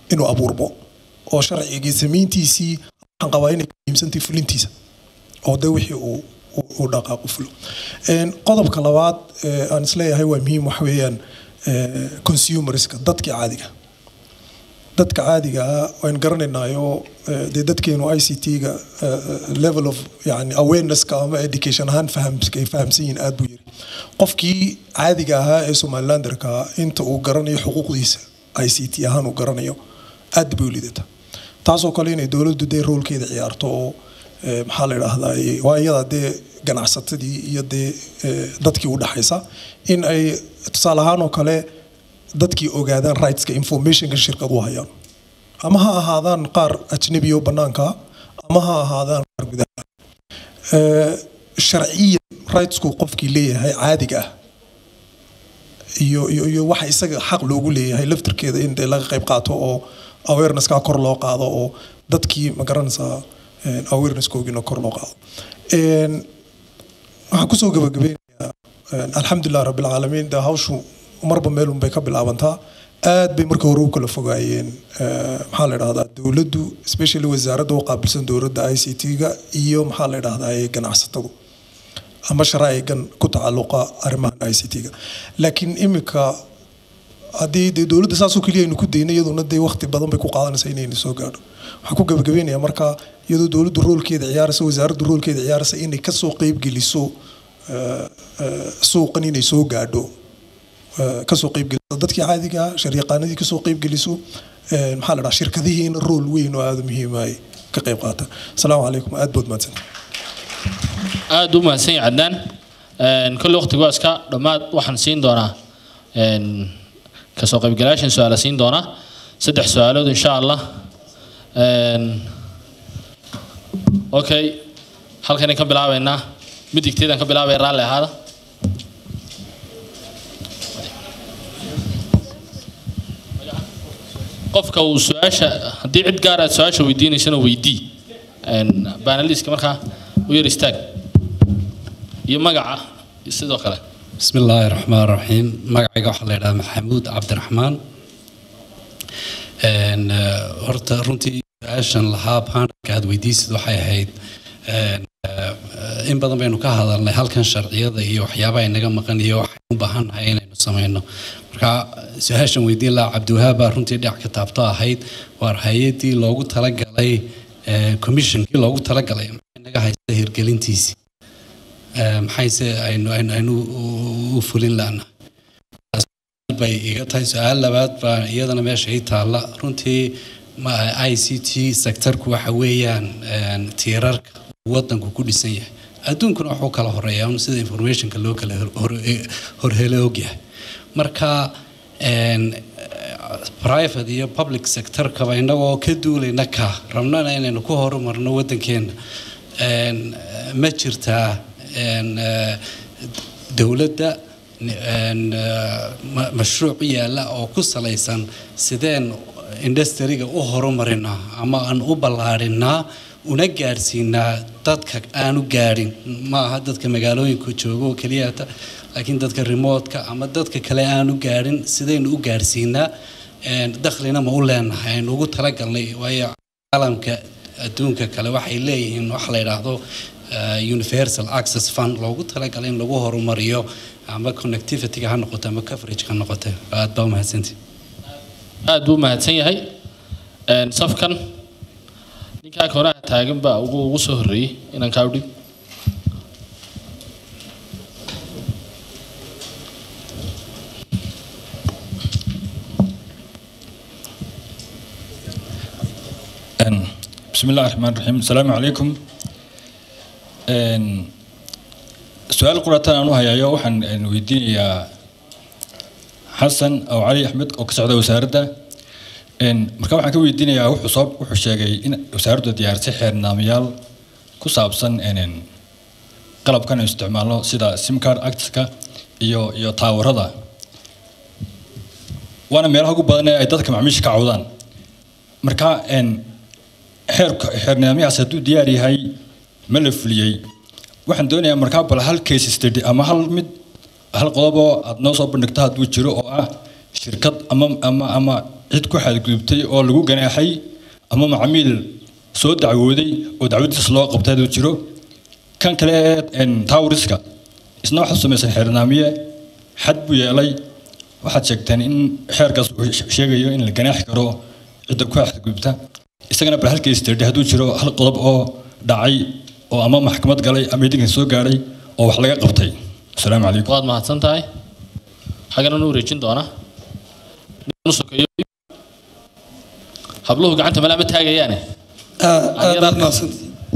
inuu abuurmo oo sharcigii samayntiisii waxaan qabaa inay muhiimsantahay fulintiisa oo de wixii uu uu- uu dhaqaaqu fulo Een, qodobka labaad ee aan isleeyahay waa muhiim waxa weeyaan ee, consumerska dadkii caadiga dadka caadiga ah waan garanaynaayo eh, dee dadkeenu i c t-ga level of yani awareness-ka ama education ahaan fahamska ay fahamsan yihiin aad buu yiri qofkii caadiga ahaa ee somalilanderka inta uu garanayo xuquuqdiisa i c t ahaan uu garanayo aad bay u liidata taasoo kale inay dowladdu dee roolkeeda ciyaarto oo eh, maxaa la idhaahdaa waa iyada dee ganacsatadii iyo dee eh, dadkii u dhaxaysa in ay tusaale ahaan oo kale dadkii ogaadaan rightska informationka shirkadu hayaan ama ha ahaadaan qaar ajnabi oo banaanka ah, ama ha ahaadaan qaar gudaha Eh, sharciyan rightsku qofkii leeyahay caadiga ah iyo iyo iyo waxa isaga xaq loogu leeyahay laftirkeeda in dee laga qayb qaato oo awareness-ka kor loo qaado oo dadkii ma garanaysaa eh, awareness-koogina kor loo qaado Een, waxaan kusoo gabagabeynayaa een, alxamdulilah rabbilcaalamiin de hawshu marba meelun bay ka bilaabantaa aad bay marka hore u kala fogaayeen eh, maxaa la idhahdaa dowladdu especially wasaaradda u qaabilsan dowladda i c t-ga iyo maxaa la idhahdaa ganacsatadu ama sharaa'igan ku tacalluqa arrimahan i c t-ga laakiin imika haddii dee dowladda saasoo keliya aynu ku dayno iyaduna dee waqti badan bay ku qaadanaysaa inaynu soo gaadho waxaan ku gabagabeynayaa marka iyadoo dowladdu roolkeeda ciyaaraysa wasaaraddu roolkeeda ciyaaraysa inay kasoo qeybgeliso eh, eh, suuqan inay soo gaadho eh, kasoo qeybgeliso dadkii caadiga ah sharyaqaanadii kasoo qeybgeliso eh, maxaa la dhaha shirkadihiina rool weyn oo aada muhiim ay ka qeyb qaataan asalaamu calaykum aad bood mahadsanta aad u mahadsan yahay cadnaan Een, kolley waqtigu waa iska dhammaad waxaan siin doonaa een, kasoo qaybgalayaashan su-aala siin doonaa saddex su-aalood insha allah Een, okay halkanay ka bilaabeynaa midigteedaan ka bilaabaya raalli ahaada qofka uu su-aasha haddii cid gaar aad su-aasha weydiinaysana weydii Een, banaliska markaa u yar istaag iyo magaca sidoo kale بسم الله الرحمن الرحيم magacayga waxaa la yidhaha maxamuud cabdiraxmaan Een, eh, horta runtii su-aashan lahaa baanarka aad weydiisid waxay ahayd een, eh, in badan baynu ka hadalnay halkan sharciyada iyo waxyaabaha inaga maqan iyo waxaynu u baahannahay inaynu samayno marka su-aashan weydiin lahaa cabdiwahaab baa runtii dhinac ka taabto ahayd waar hay-adii loogu talagalay eh, commissionkii loogu talagalay maxay naga haysta hirgelintiisii Eh, maxayse aynu aynu aynu u- u fulin laana bay iga tahay su-aal labaad baa iyadana meesha ii taalla runtii ma i c t sectorku waxa weeyaan een, tiirarka uu wadanku ku dhisan yahay adduunkuna wuxuu kala horeeyaa un sida informationka loo kala hor- hor- horhelo ogyahay marka een, private iyo public sectorkaba inagoo ka duulayna ka rabnana inaynu ku horumarno wadankeena Een, ma jirtaa een, eh, dowladda een, eh, ma- mashruuc yaalla oo ku salaysan sideen industriga u horumarinaa ama aan u ballaarinaa una gaadhsiinaa dadka aanu gaadhin ma aha dadka magaalooyinka jooga oo keliyata laakiin dadka remotka ama dadka kale aanu gaadhin sidaynu u gaadhsiinaa Een, dakhlina ma u leenahay aynu ugu talagalnay waayo caalamka adduunka kale waxay leeyihiin wax la yidhaahdo eh, universal access fund loogu talagalay in lagu horumariyo ama connectivity-ga ha noqoto ama coverage ha noqoto aad baa umahadsantihi aad buu mahadsan yahay Een, safkan ninkaa koraha taagan baa ugu ugu soo horreeyey inaan kaa udhib Een, bismillahi raxmaan raxiim asalaamu calaykum Een, su-aal qurataan aan u hayayo waxaan een, weydiinayaa xasan aw cali axmed oo ka socda wasaaradda Een, marka waxaan ka weydiinayaa wuxuu soo wuxuu sheegay in wasaaraddu diyaarisay xeer nidaamyaal ku saabsan een, een, qalabkan aynu isticmaalno sida sim card actska iyo iyo taawarada waana meelaha ugu badan ee ay dadka macmiisha ka cawdaan marka een, xeerka xeer nidaamyahaas hadduu diyaar yahay ma la fuliyey waxaan doonayaa markaa bal hal case study ama hal mid hal qodob oo aad noo soo bandhigto hadduu jiro oo ah shirkad ama ama ama cid ku xadgudubtay oo lagu ganaaxay ama macmiil soo dacwooday oo dacwadiisa loo qabtay hadduu jiro kan kale ee tawriska isna waxaad samaysay xeernaamiye xad buu yeelay waxaad sheegteen in xeerkaas uu sheegayo in la ganaaxi karo cidda ku xadgudubta isagana bal halkiis tirdhi hadduu jiro hal qodob oo dhacay oo ama maxkamad galay ama idinkan soo gaadhay oo wax laga qabtay asalaamu calaykum waad mahadsan tahay xaggana nu wareejin doona Ninkan u sokeeyo habluhu gacanta malaa ma taagayaane aad baad mahadsan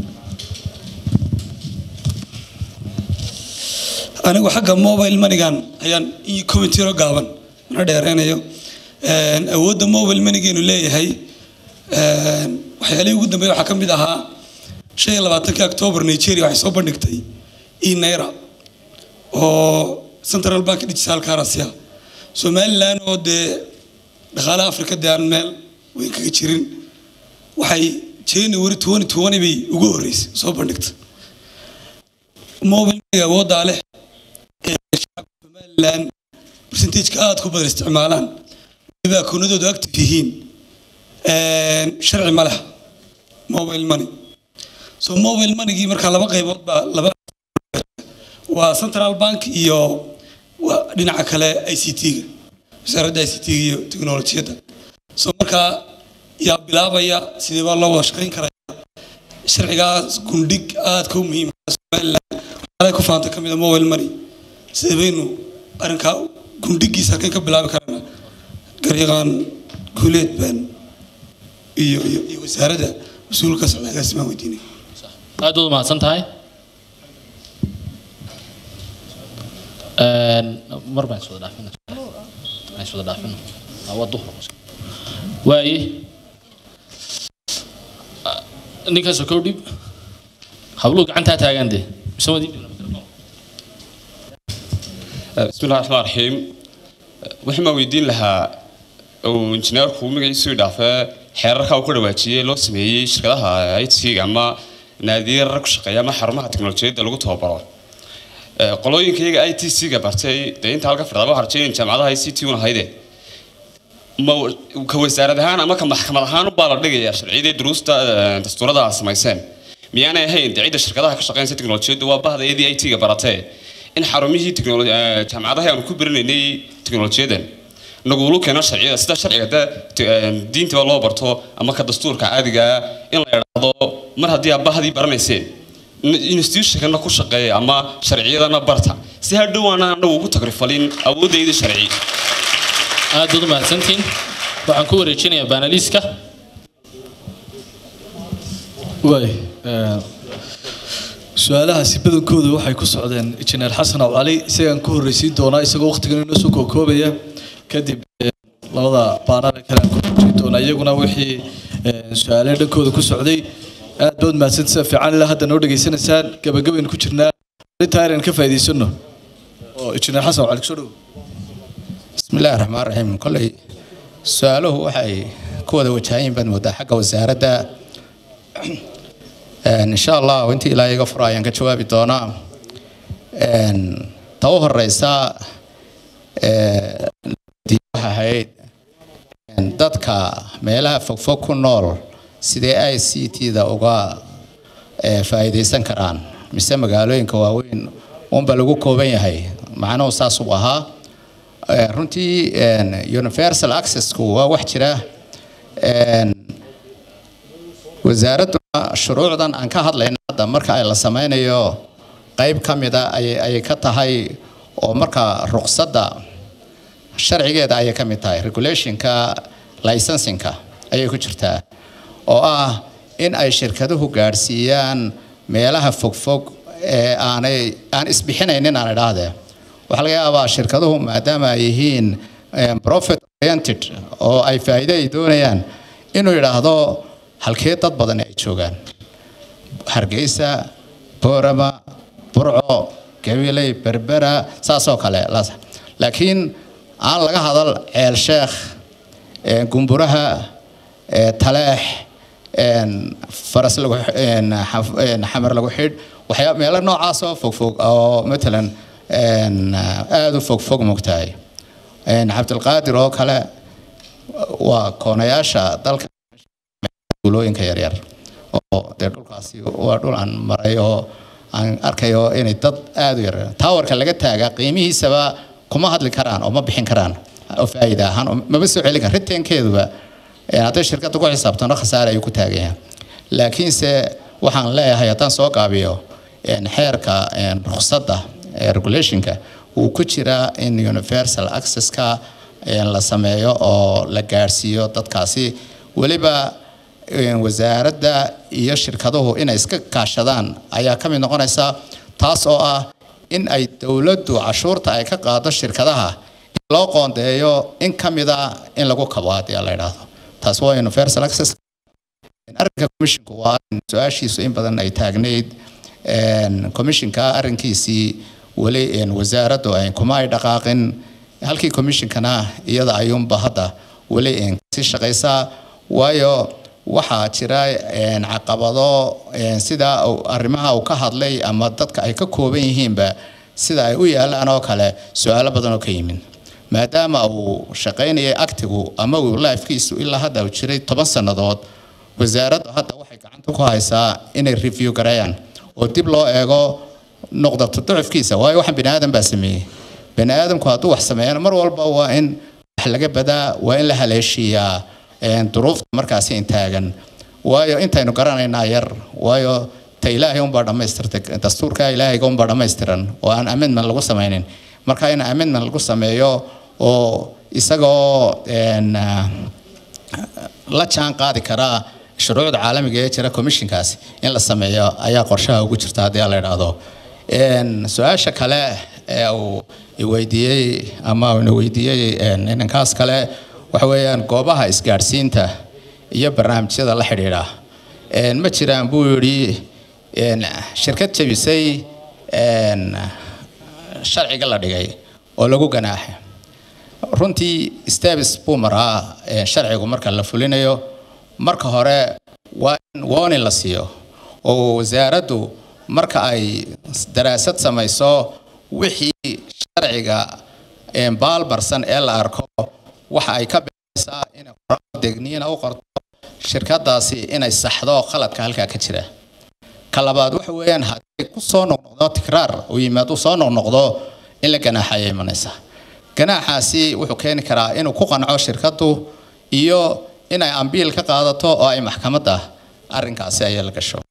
anigu xagga mobile manigan ayaan ii commentiro gaaban mana dheereynayo Een, awoodda mobile manigeenu leeyahay een, waxyaalihii ugu dambeeya waxaa ka mid ahaa shan iyo labaatankii octoobar nigeria waxay soo bandhigtay e naira oo central bank digital currency ah somaliland oo dee dhaqaalaha afrika dee aan meel weyn kaga jirin waxay january twenty twenty bay ugu horreysay soo bandhigtay mobile maniga awooddaa leh ee shacabka somaliland percentageka aada ku badan isticmaalaan weliba akoonadoodu active yihiin Een, sharci ma leh mobile money so mobile moneygii markaa laba qaybood baa laba waa central bank iyo waa dhinaca kale i c t-ga wasaaradda i c t-ga iyo teknolojiyadda so markaa yaa bilaabaya sidee baa loo wada shaqayn karaya sharcigaas gundhig aadka u muhiimka somaliland waxyaalaha ku faanta ka mid a mobile money sidee baynu arrinkaa gundhigiisa halkeen ka bilaabi karana garyaqaan guuleed baan iyo iyo iyo wasaaradda mas-uulka socdagaasi baan weydiinay aad baad u mahadsan tahay Een, mar baan iswada dhaafina aan iswada dhaafino Ah, waa duhur waaye Ah, ninkan sokow dhib habluhu gacantaa taagaan dee mise wadi بسم الله الرحمن الرحيم waxaan ma weydiin lahaa uu injineerku magaciisu dhaafee xeerarka uu ku dhawaajiyey loo sameeyey shirkadaha IT-ga ama naadiyada ku shaqeeya ama xarumaha teknolojiyadda lagu tababaro Ee, qolooyinka iyaga ITC-ga bartay dee inta halka firdaba harjayn jaamacadaha ICT una hayde ma ka wasaarad ahaan ama ka maxkamad ahaan baa la dhigayaa sharciyadii duruusta ee, dastuurada aad samayseen miyaanay ahayn dee cidda shirkadaha ka shaqeynaysa teknolojiyaddu waa bahda iyadii IT-ga baratee in xarumihii teknoloji ee, jaamacadaha aanu ku baranaynay teknolojiyadan nagulu keeno sharciyada sida sharciga de te- ee, diintaba loo barto ama ka dastuurka caadiga ah in la idhaahdo mar haddii aad bahdii baranayseen in- institutionkana ku shaqeeya ama sharciyadana barta si hadhow aanan anagu ugu tagrifalin awoodayda sharci aad baad u mahadsantihiin waxaan ku wareejinayaa baanaliiska waay su-aalahaasi badankooda waxay ku socdeen injineer xasan aw cali isagaan ku horreysiin doonaa isagoo waqtigan inoo soo kookoobaya kadib eh, labada baanada kale aan ku horreysiin doonaa iyaguna wixii eh, su-aale dhankooda ku socday aad baad mahadsan sida fiican ilaa hadda noo dhegaysanaysaan gabagabaynu ku jirnaa arrintaa inaan ka faa'iidaysano oo injineer xasan aw cali kusoo dhowo بسم الله الرحمن الرحيم كلي سؤاله waxay ku wada wajahayn baan moodaa xagga wasaaradda Een, insha allah intii ilaa iga furo ayaan ka jawaabi doonaa Een, ta u horeysa ee, waxay ahayd een, dadka meelaha fogfog ku nool sidee i c t-da uga ee, faa'iidaysan karaan mise magaalooyinka waaweyn unba lagu kooban yahay macnuhu saas uu ahaa Ee, runtii een, universal accessku waa wax jira Een, wasaaradduna shuruucdan aan ka hadlayna hadda marka ay la sameynayo qayb ka mida ayay ayay ka tahay oo marka ruqsadda sharcigeeda ayay ka mid tahay regulationka licensingka ayay ku jirtaa oo ah in ay shirkaduhu gaadhsiiyaan meelaha fogfog ee aanay aan isbixinaynin aan idhaahdee waxaa laga yaabaa shirkaduhu maadaama ay yihiin eh, profit oriented oo ay faa'iido ay doonayaan inuu yidhaahdo halkee dad badan ay joogaan hargeysa boorama burco gabiley berbera saasoo kale las- laakiin aan laga hadal ceel sheekh eh, gumburaha eh, taleex een, faras lagu x- een, xaf- een, xamar lagu xidh waxyaa meelo noocaas oo fogfog oo matalan een, aada u fogfog mogtahay Een, cabdilqaadir oo kale waa koonayaasha dalka duulooyinka yaryar oo dee dhulkaasi waa dhul aan maray oo aan arkayo inay dad aad u yar taawarka laga taagaa qiimihiisaba kuma hadli karaan oo ma bixin karaan oo faa'iida ahaan oo maba soo celin karaan riteenkeeduba een, hadday shirkadda ku xisaabtano khasaare ayuu ku taagaya laakiinse waxaan leeyahay haddaan soo gaabiyo een, xeerka een, rukhsadda ee regulationka wuu ku jiraa in universal accesska een, la sameeyo oo la gaarsiiyo dadkaasi weliba een, wasaaradda iyo shirkaduhu inay iska kaashadaan ayaa ka mid noqonaysa taas oo ah in ay dowladdu cashuurta ay ka qaado shirkadaha in loo qoondeeyo in ka mida in lagu kabo haddii la idhaahdo taas waa universal access arrinka commissionku waa arrin su-aashiisu in badan ay taagnayd een, commissionka arrinkiisii weli een, wasaaraddu ay kuma ay dhaqaaqin halkii commissionkana iyada ayuunba hadda weli een, kasii shaqaysaa waayo waxaa jira een, caqabado een, sida uu- arrimaha uu ka hadlay ama dadka ay ka kooban yihiinba sida ay u yaalaan oo kale su-aalo badan oo ka yimid maadaama uu shaqaynayay actigu ama uu lifekiisu ilaa hadda uu jiray toban sannadood wasaaraddu hadda waxay gacanta ku haysaa inay review gareeyaan oo dib loo eego noqdato ducufkiisa waayo waxaan bini aadan baa sameeyey bini aadamku hadduu wax sameeyana mar walba waa in wax laga badaa waa in la haleeshiiyaa een, duruufta markaasi intaagan waayo intaynu garanaynaa yar waayo ta ilaahay unbaa dhammaystirtay dastuurka ilaahayga unbaa dhammaystiran oo aan amendment lagu samaynin marka in amendment lagu sameeyo oo isagoo een, ah, la jaan qaadi karaa shuruucda caalamiga ee jira commissionkaasi in la sameeyo ayaa qorshaha ugu jirta haddii la idhaahdo Een, su-aasha kale ee uu i weydiiyey ama uu ina weydiiyey een, inankaas kale waxa weeyaan goobaha isgaadhsiinta iyo barnaamijyada la xidhiidha Een, ma jiraan buu yidhi een, shirkad jebisay een, sharciga la dhigay oo lagu ganaaxay runtii steps buu maraa ee, sharcigu marka la fulinayo marka hore waa in warning la siiyo oo wasaaraddu marka ay daraasad samayso wixii sharciga ee, baalbarsan ee la arko waxa ay ka bixaysaa inay qoraal degniina u qorto shirkadaasi inay saxdo qaladka halkaa ka jira ka labaad waxa weeyaan haddii ku soo noqnoqdo tikraar uu yimaado soo noqnoqdo in la ganaaxaya imanaysa ganaaxaasi wuxuu keeni karaa inuu ku qanco shirkadu iyo inay ambiil ka qaadato oo ay maxkamadda arrinkaasi ay la gasho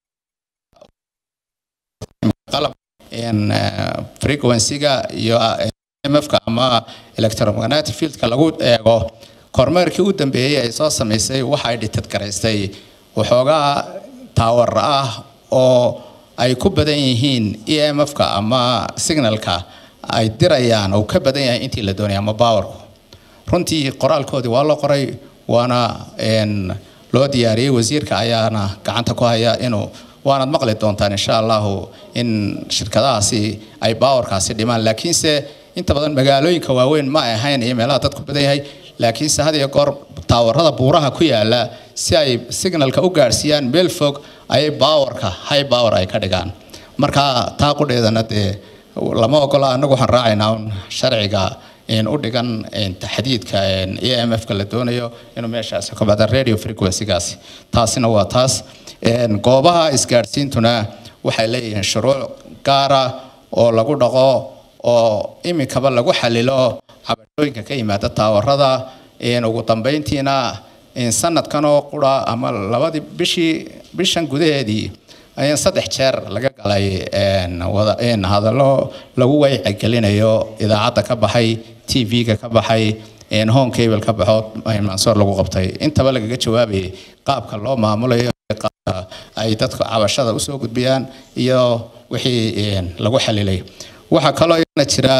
qalab in eh, frequency-ga iyo mfka ama electromagnetic fieldka lagu eego kormeerkii u dambeeyey ay soo samaysay waxa ay dhitad garaystay waxoogaa taawar ah oo ay ku badan yihiin emfka ama signalka ay dirayaan oo ka badan yahay intii la doonaya ama powerku runtii qoraalkoodii waa loo qoray waana een, loo diyaariyey wasiirka ayaana gacanta ku haya inuu waanaad maqli doontaan insha allahu in shirkadahaasi ay baawarkaasi dhimaan laakiinse inta badan magaalooyinka waaweyn ma ay ahayn iyo meelaha dadku badan yahay laakiinse had iyo goor taawarada buuraha ku yaala si ay signalka u gaadhsiiyaan meel fog ayay baawarka high power ay ka dhigaan marka taa qudheedana dee lama ogola anagu waxaan raacaynaa un sharciga in u dhigan in taxdiidka emfka la doonayo inuu meeshaasi ka bada radio frequency-gaasi taasina waa taas Een, goobaha isgaadhsiintuna waxay leeyihiin shuruuc gaara oo lagu dhaqo oo iminkaba lagu xalilo cabashooyinka ka yimaada taawarada Een, ugu dambeyntiina in sanadkan oo qura ama labadii bishii bishan gudaheedii ayaan saddex jeer laga galay een, wada een, hadallo lagu waycigelinayo idaacadda ka baxay tv-ga ka baxay een, home cable ka baxo een, mansoor lagu qabtay intaba lagaga jawaabayay qaabka loo maamulayo iyo qaabka ay dadka cabashada usoo gudbiyaan iyo wixii een, lagu xalilay waxaa kaloo iyana jira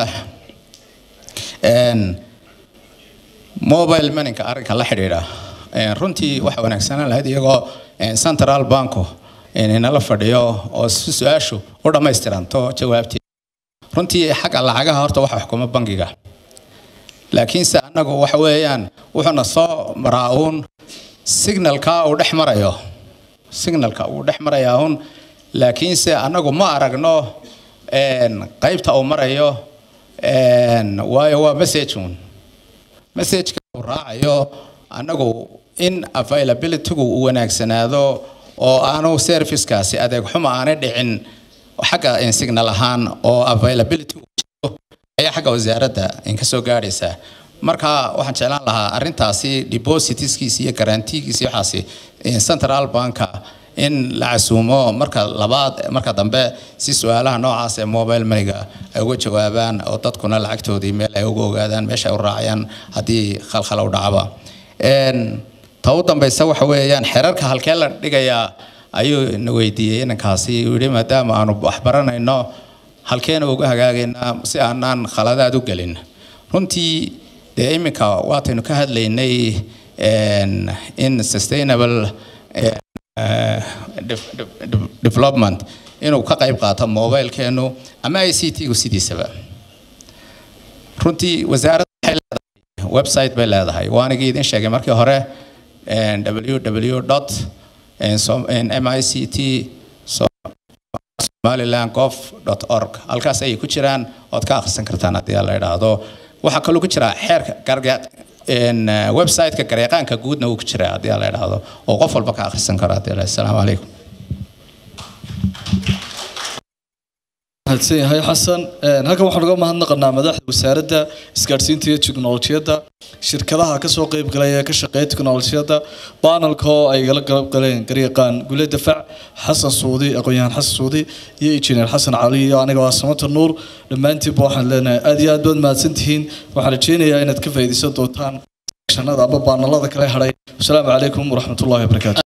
een, mobile moneyka arrinka la xidhiidha Een, runtii waxa wanaagsanaan lahayd iyagoo een, central banko een, inala fadhiyo oo si su-aashu u dhammaystiranto jawaabtii runtii xagga lacagaha horta waxa xukuma bangiga laakiinse annagu waxa weeyaan wuxuuna soo maraa uun signalka uu dhex marayo signalka uu dhex marayaa uun laakiinse annagu ma aragno een, qaybta uu marayo een, waayo waa message uun messageka uu raacayo annagu in availabilitygu uu wanaagsanaado oo aanu servicekaasi adeeg xumo aanay dhicin xagga signal ahaan oo availability ayaa xagga wasaaradda inka soo gaadhaysa marka waxaan jeclaan lahaa arrintaasi depositiskiisa iyo garantigiisa iyo waxaasi central banka in la casuumo marka labaad marka dambe si su-aalaha noocaas ee mobile moneyga ay uga jawaabaan oo dadkuna lacagtoodii meel ay uga ogaadaan meesha ay u raacayaan haddii khalkhal u dhacaba ta u dambaysa waxa weeyaan xerarka halkee la dhigayaa ayuu na weydiiyey inankaasi uu yidhi maadaama aanu waxbaranayno halkeena uga hagaagaynaa si aanaan khaladaad u gelin runtii dee iminka waataynu ka hadlaynay in sustainable development inuu ka qayb qaato mobilkeenu ama i c t-gu sidiisaba runtii wasaaradda waxay leedahay website bay leedahay waanigii idin sheegay markii hore www mict somaliland gov org halkaas ayay ku jiraan ood ka akhrisan kartaan haddii la idhaahdo waxaa kaloo ku jira xeerka website-ka gareeqaanka guudna uu ku jira haddii la idhaahdo oo qof walba ka akhrisan karo haddii la asalaamu calaykum mahadsan yahay xasan halkan waxaan uga mahadnaqanaa madaxda wasaaradda isgaadhsiinta iyo tiknolojiyadda shirkadaha kasoo qeyb galay ee ka shaqeeya tiknolojiyadda banalka oo ay gala qalab galeen garyaqaan gule dafac xasan suudi aqoon-yahaan xasan suudi iyo injineer xasan cali iyo aniga waa samata nuur dhammaantiinba waxaan leenahay aad iyo aad baad mahadsan tihiin waxaan rajeynayaa inaad ka faa'iidaysan doontaan shanada aba baanalada kale hadhay wasalaamu calaykum waraxmatullahi wabarakaatu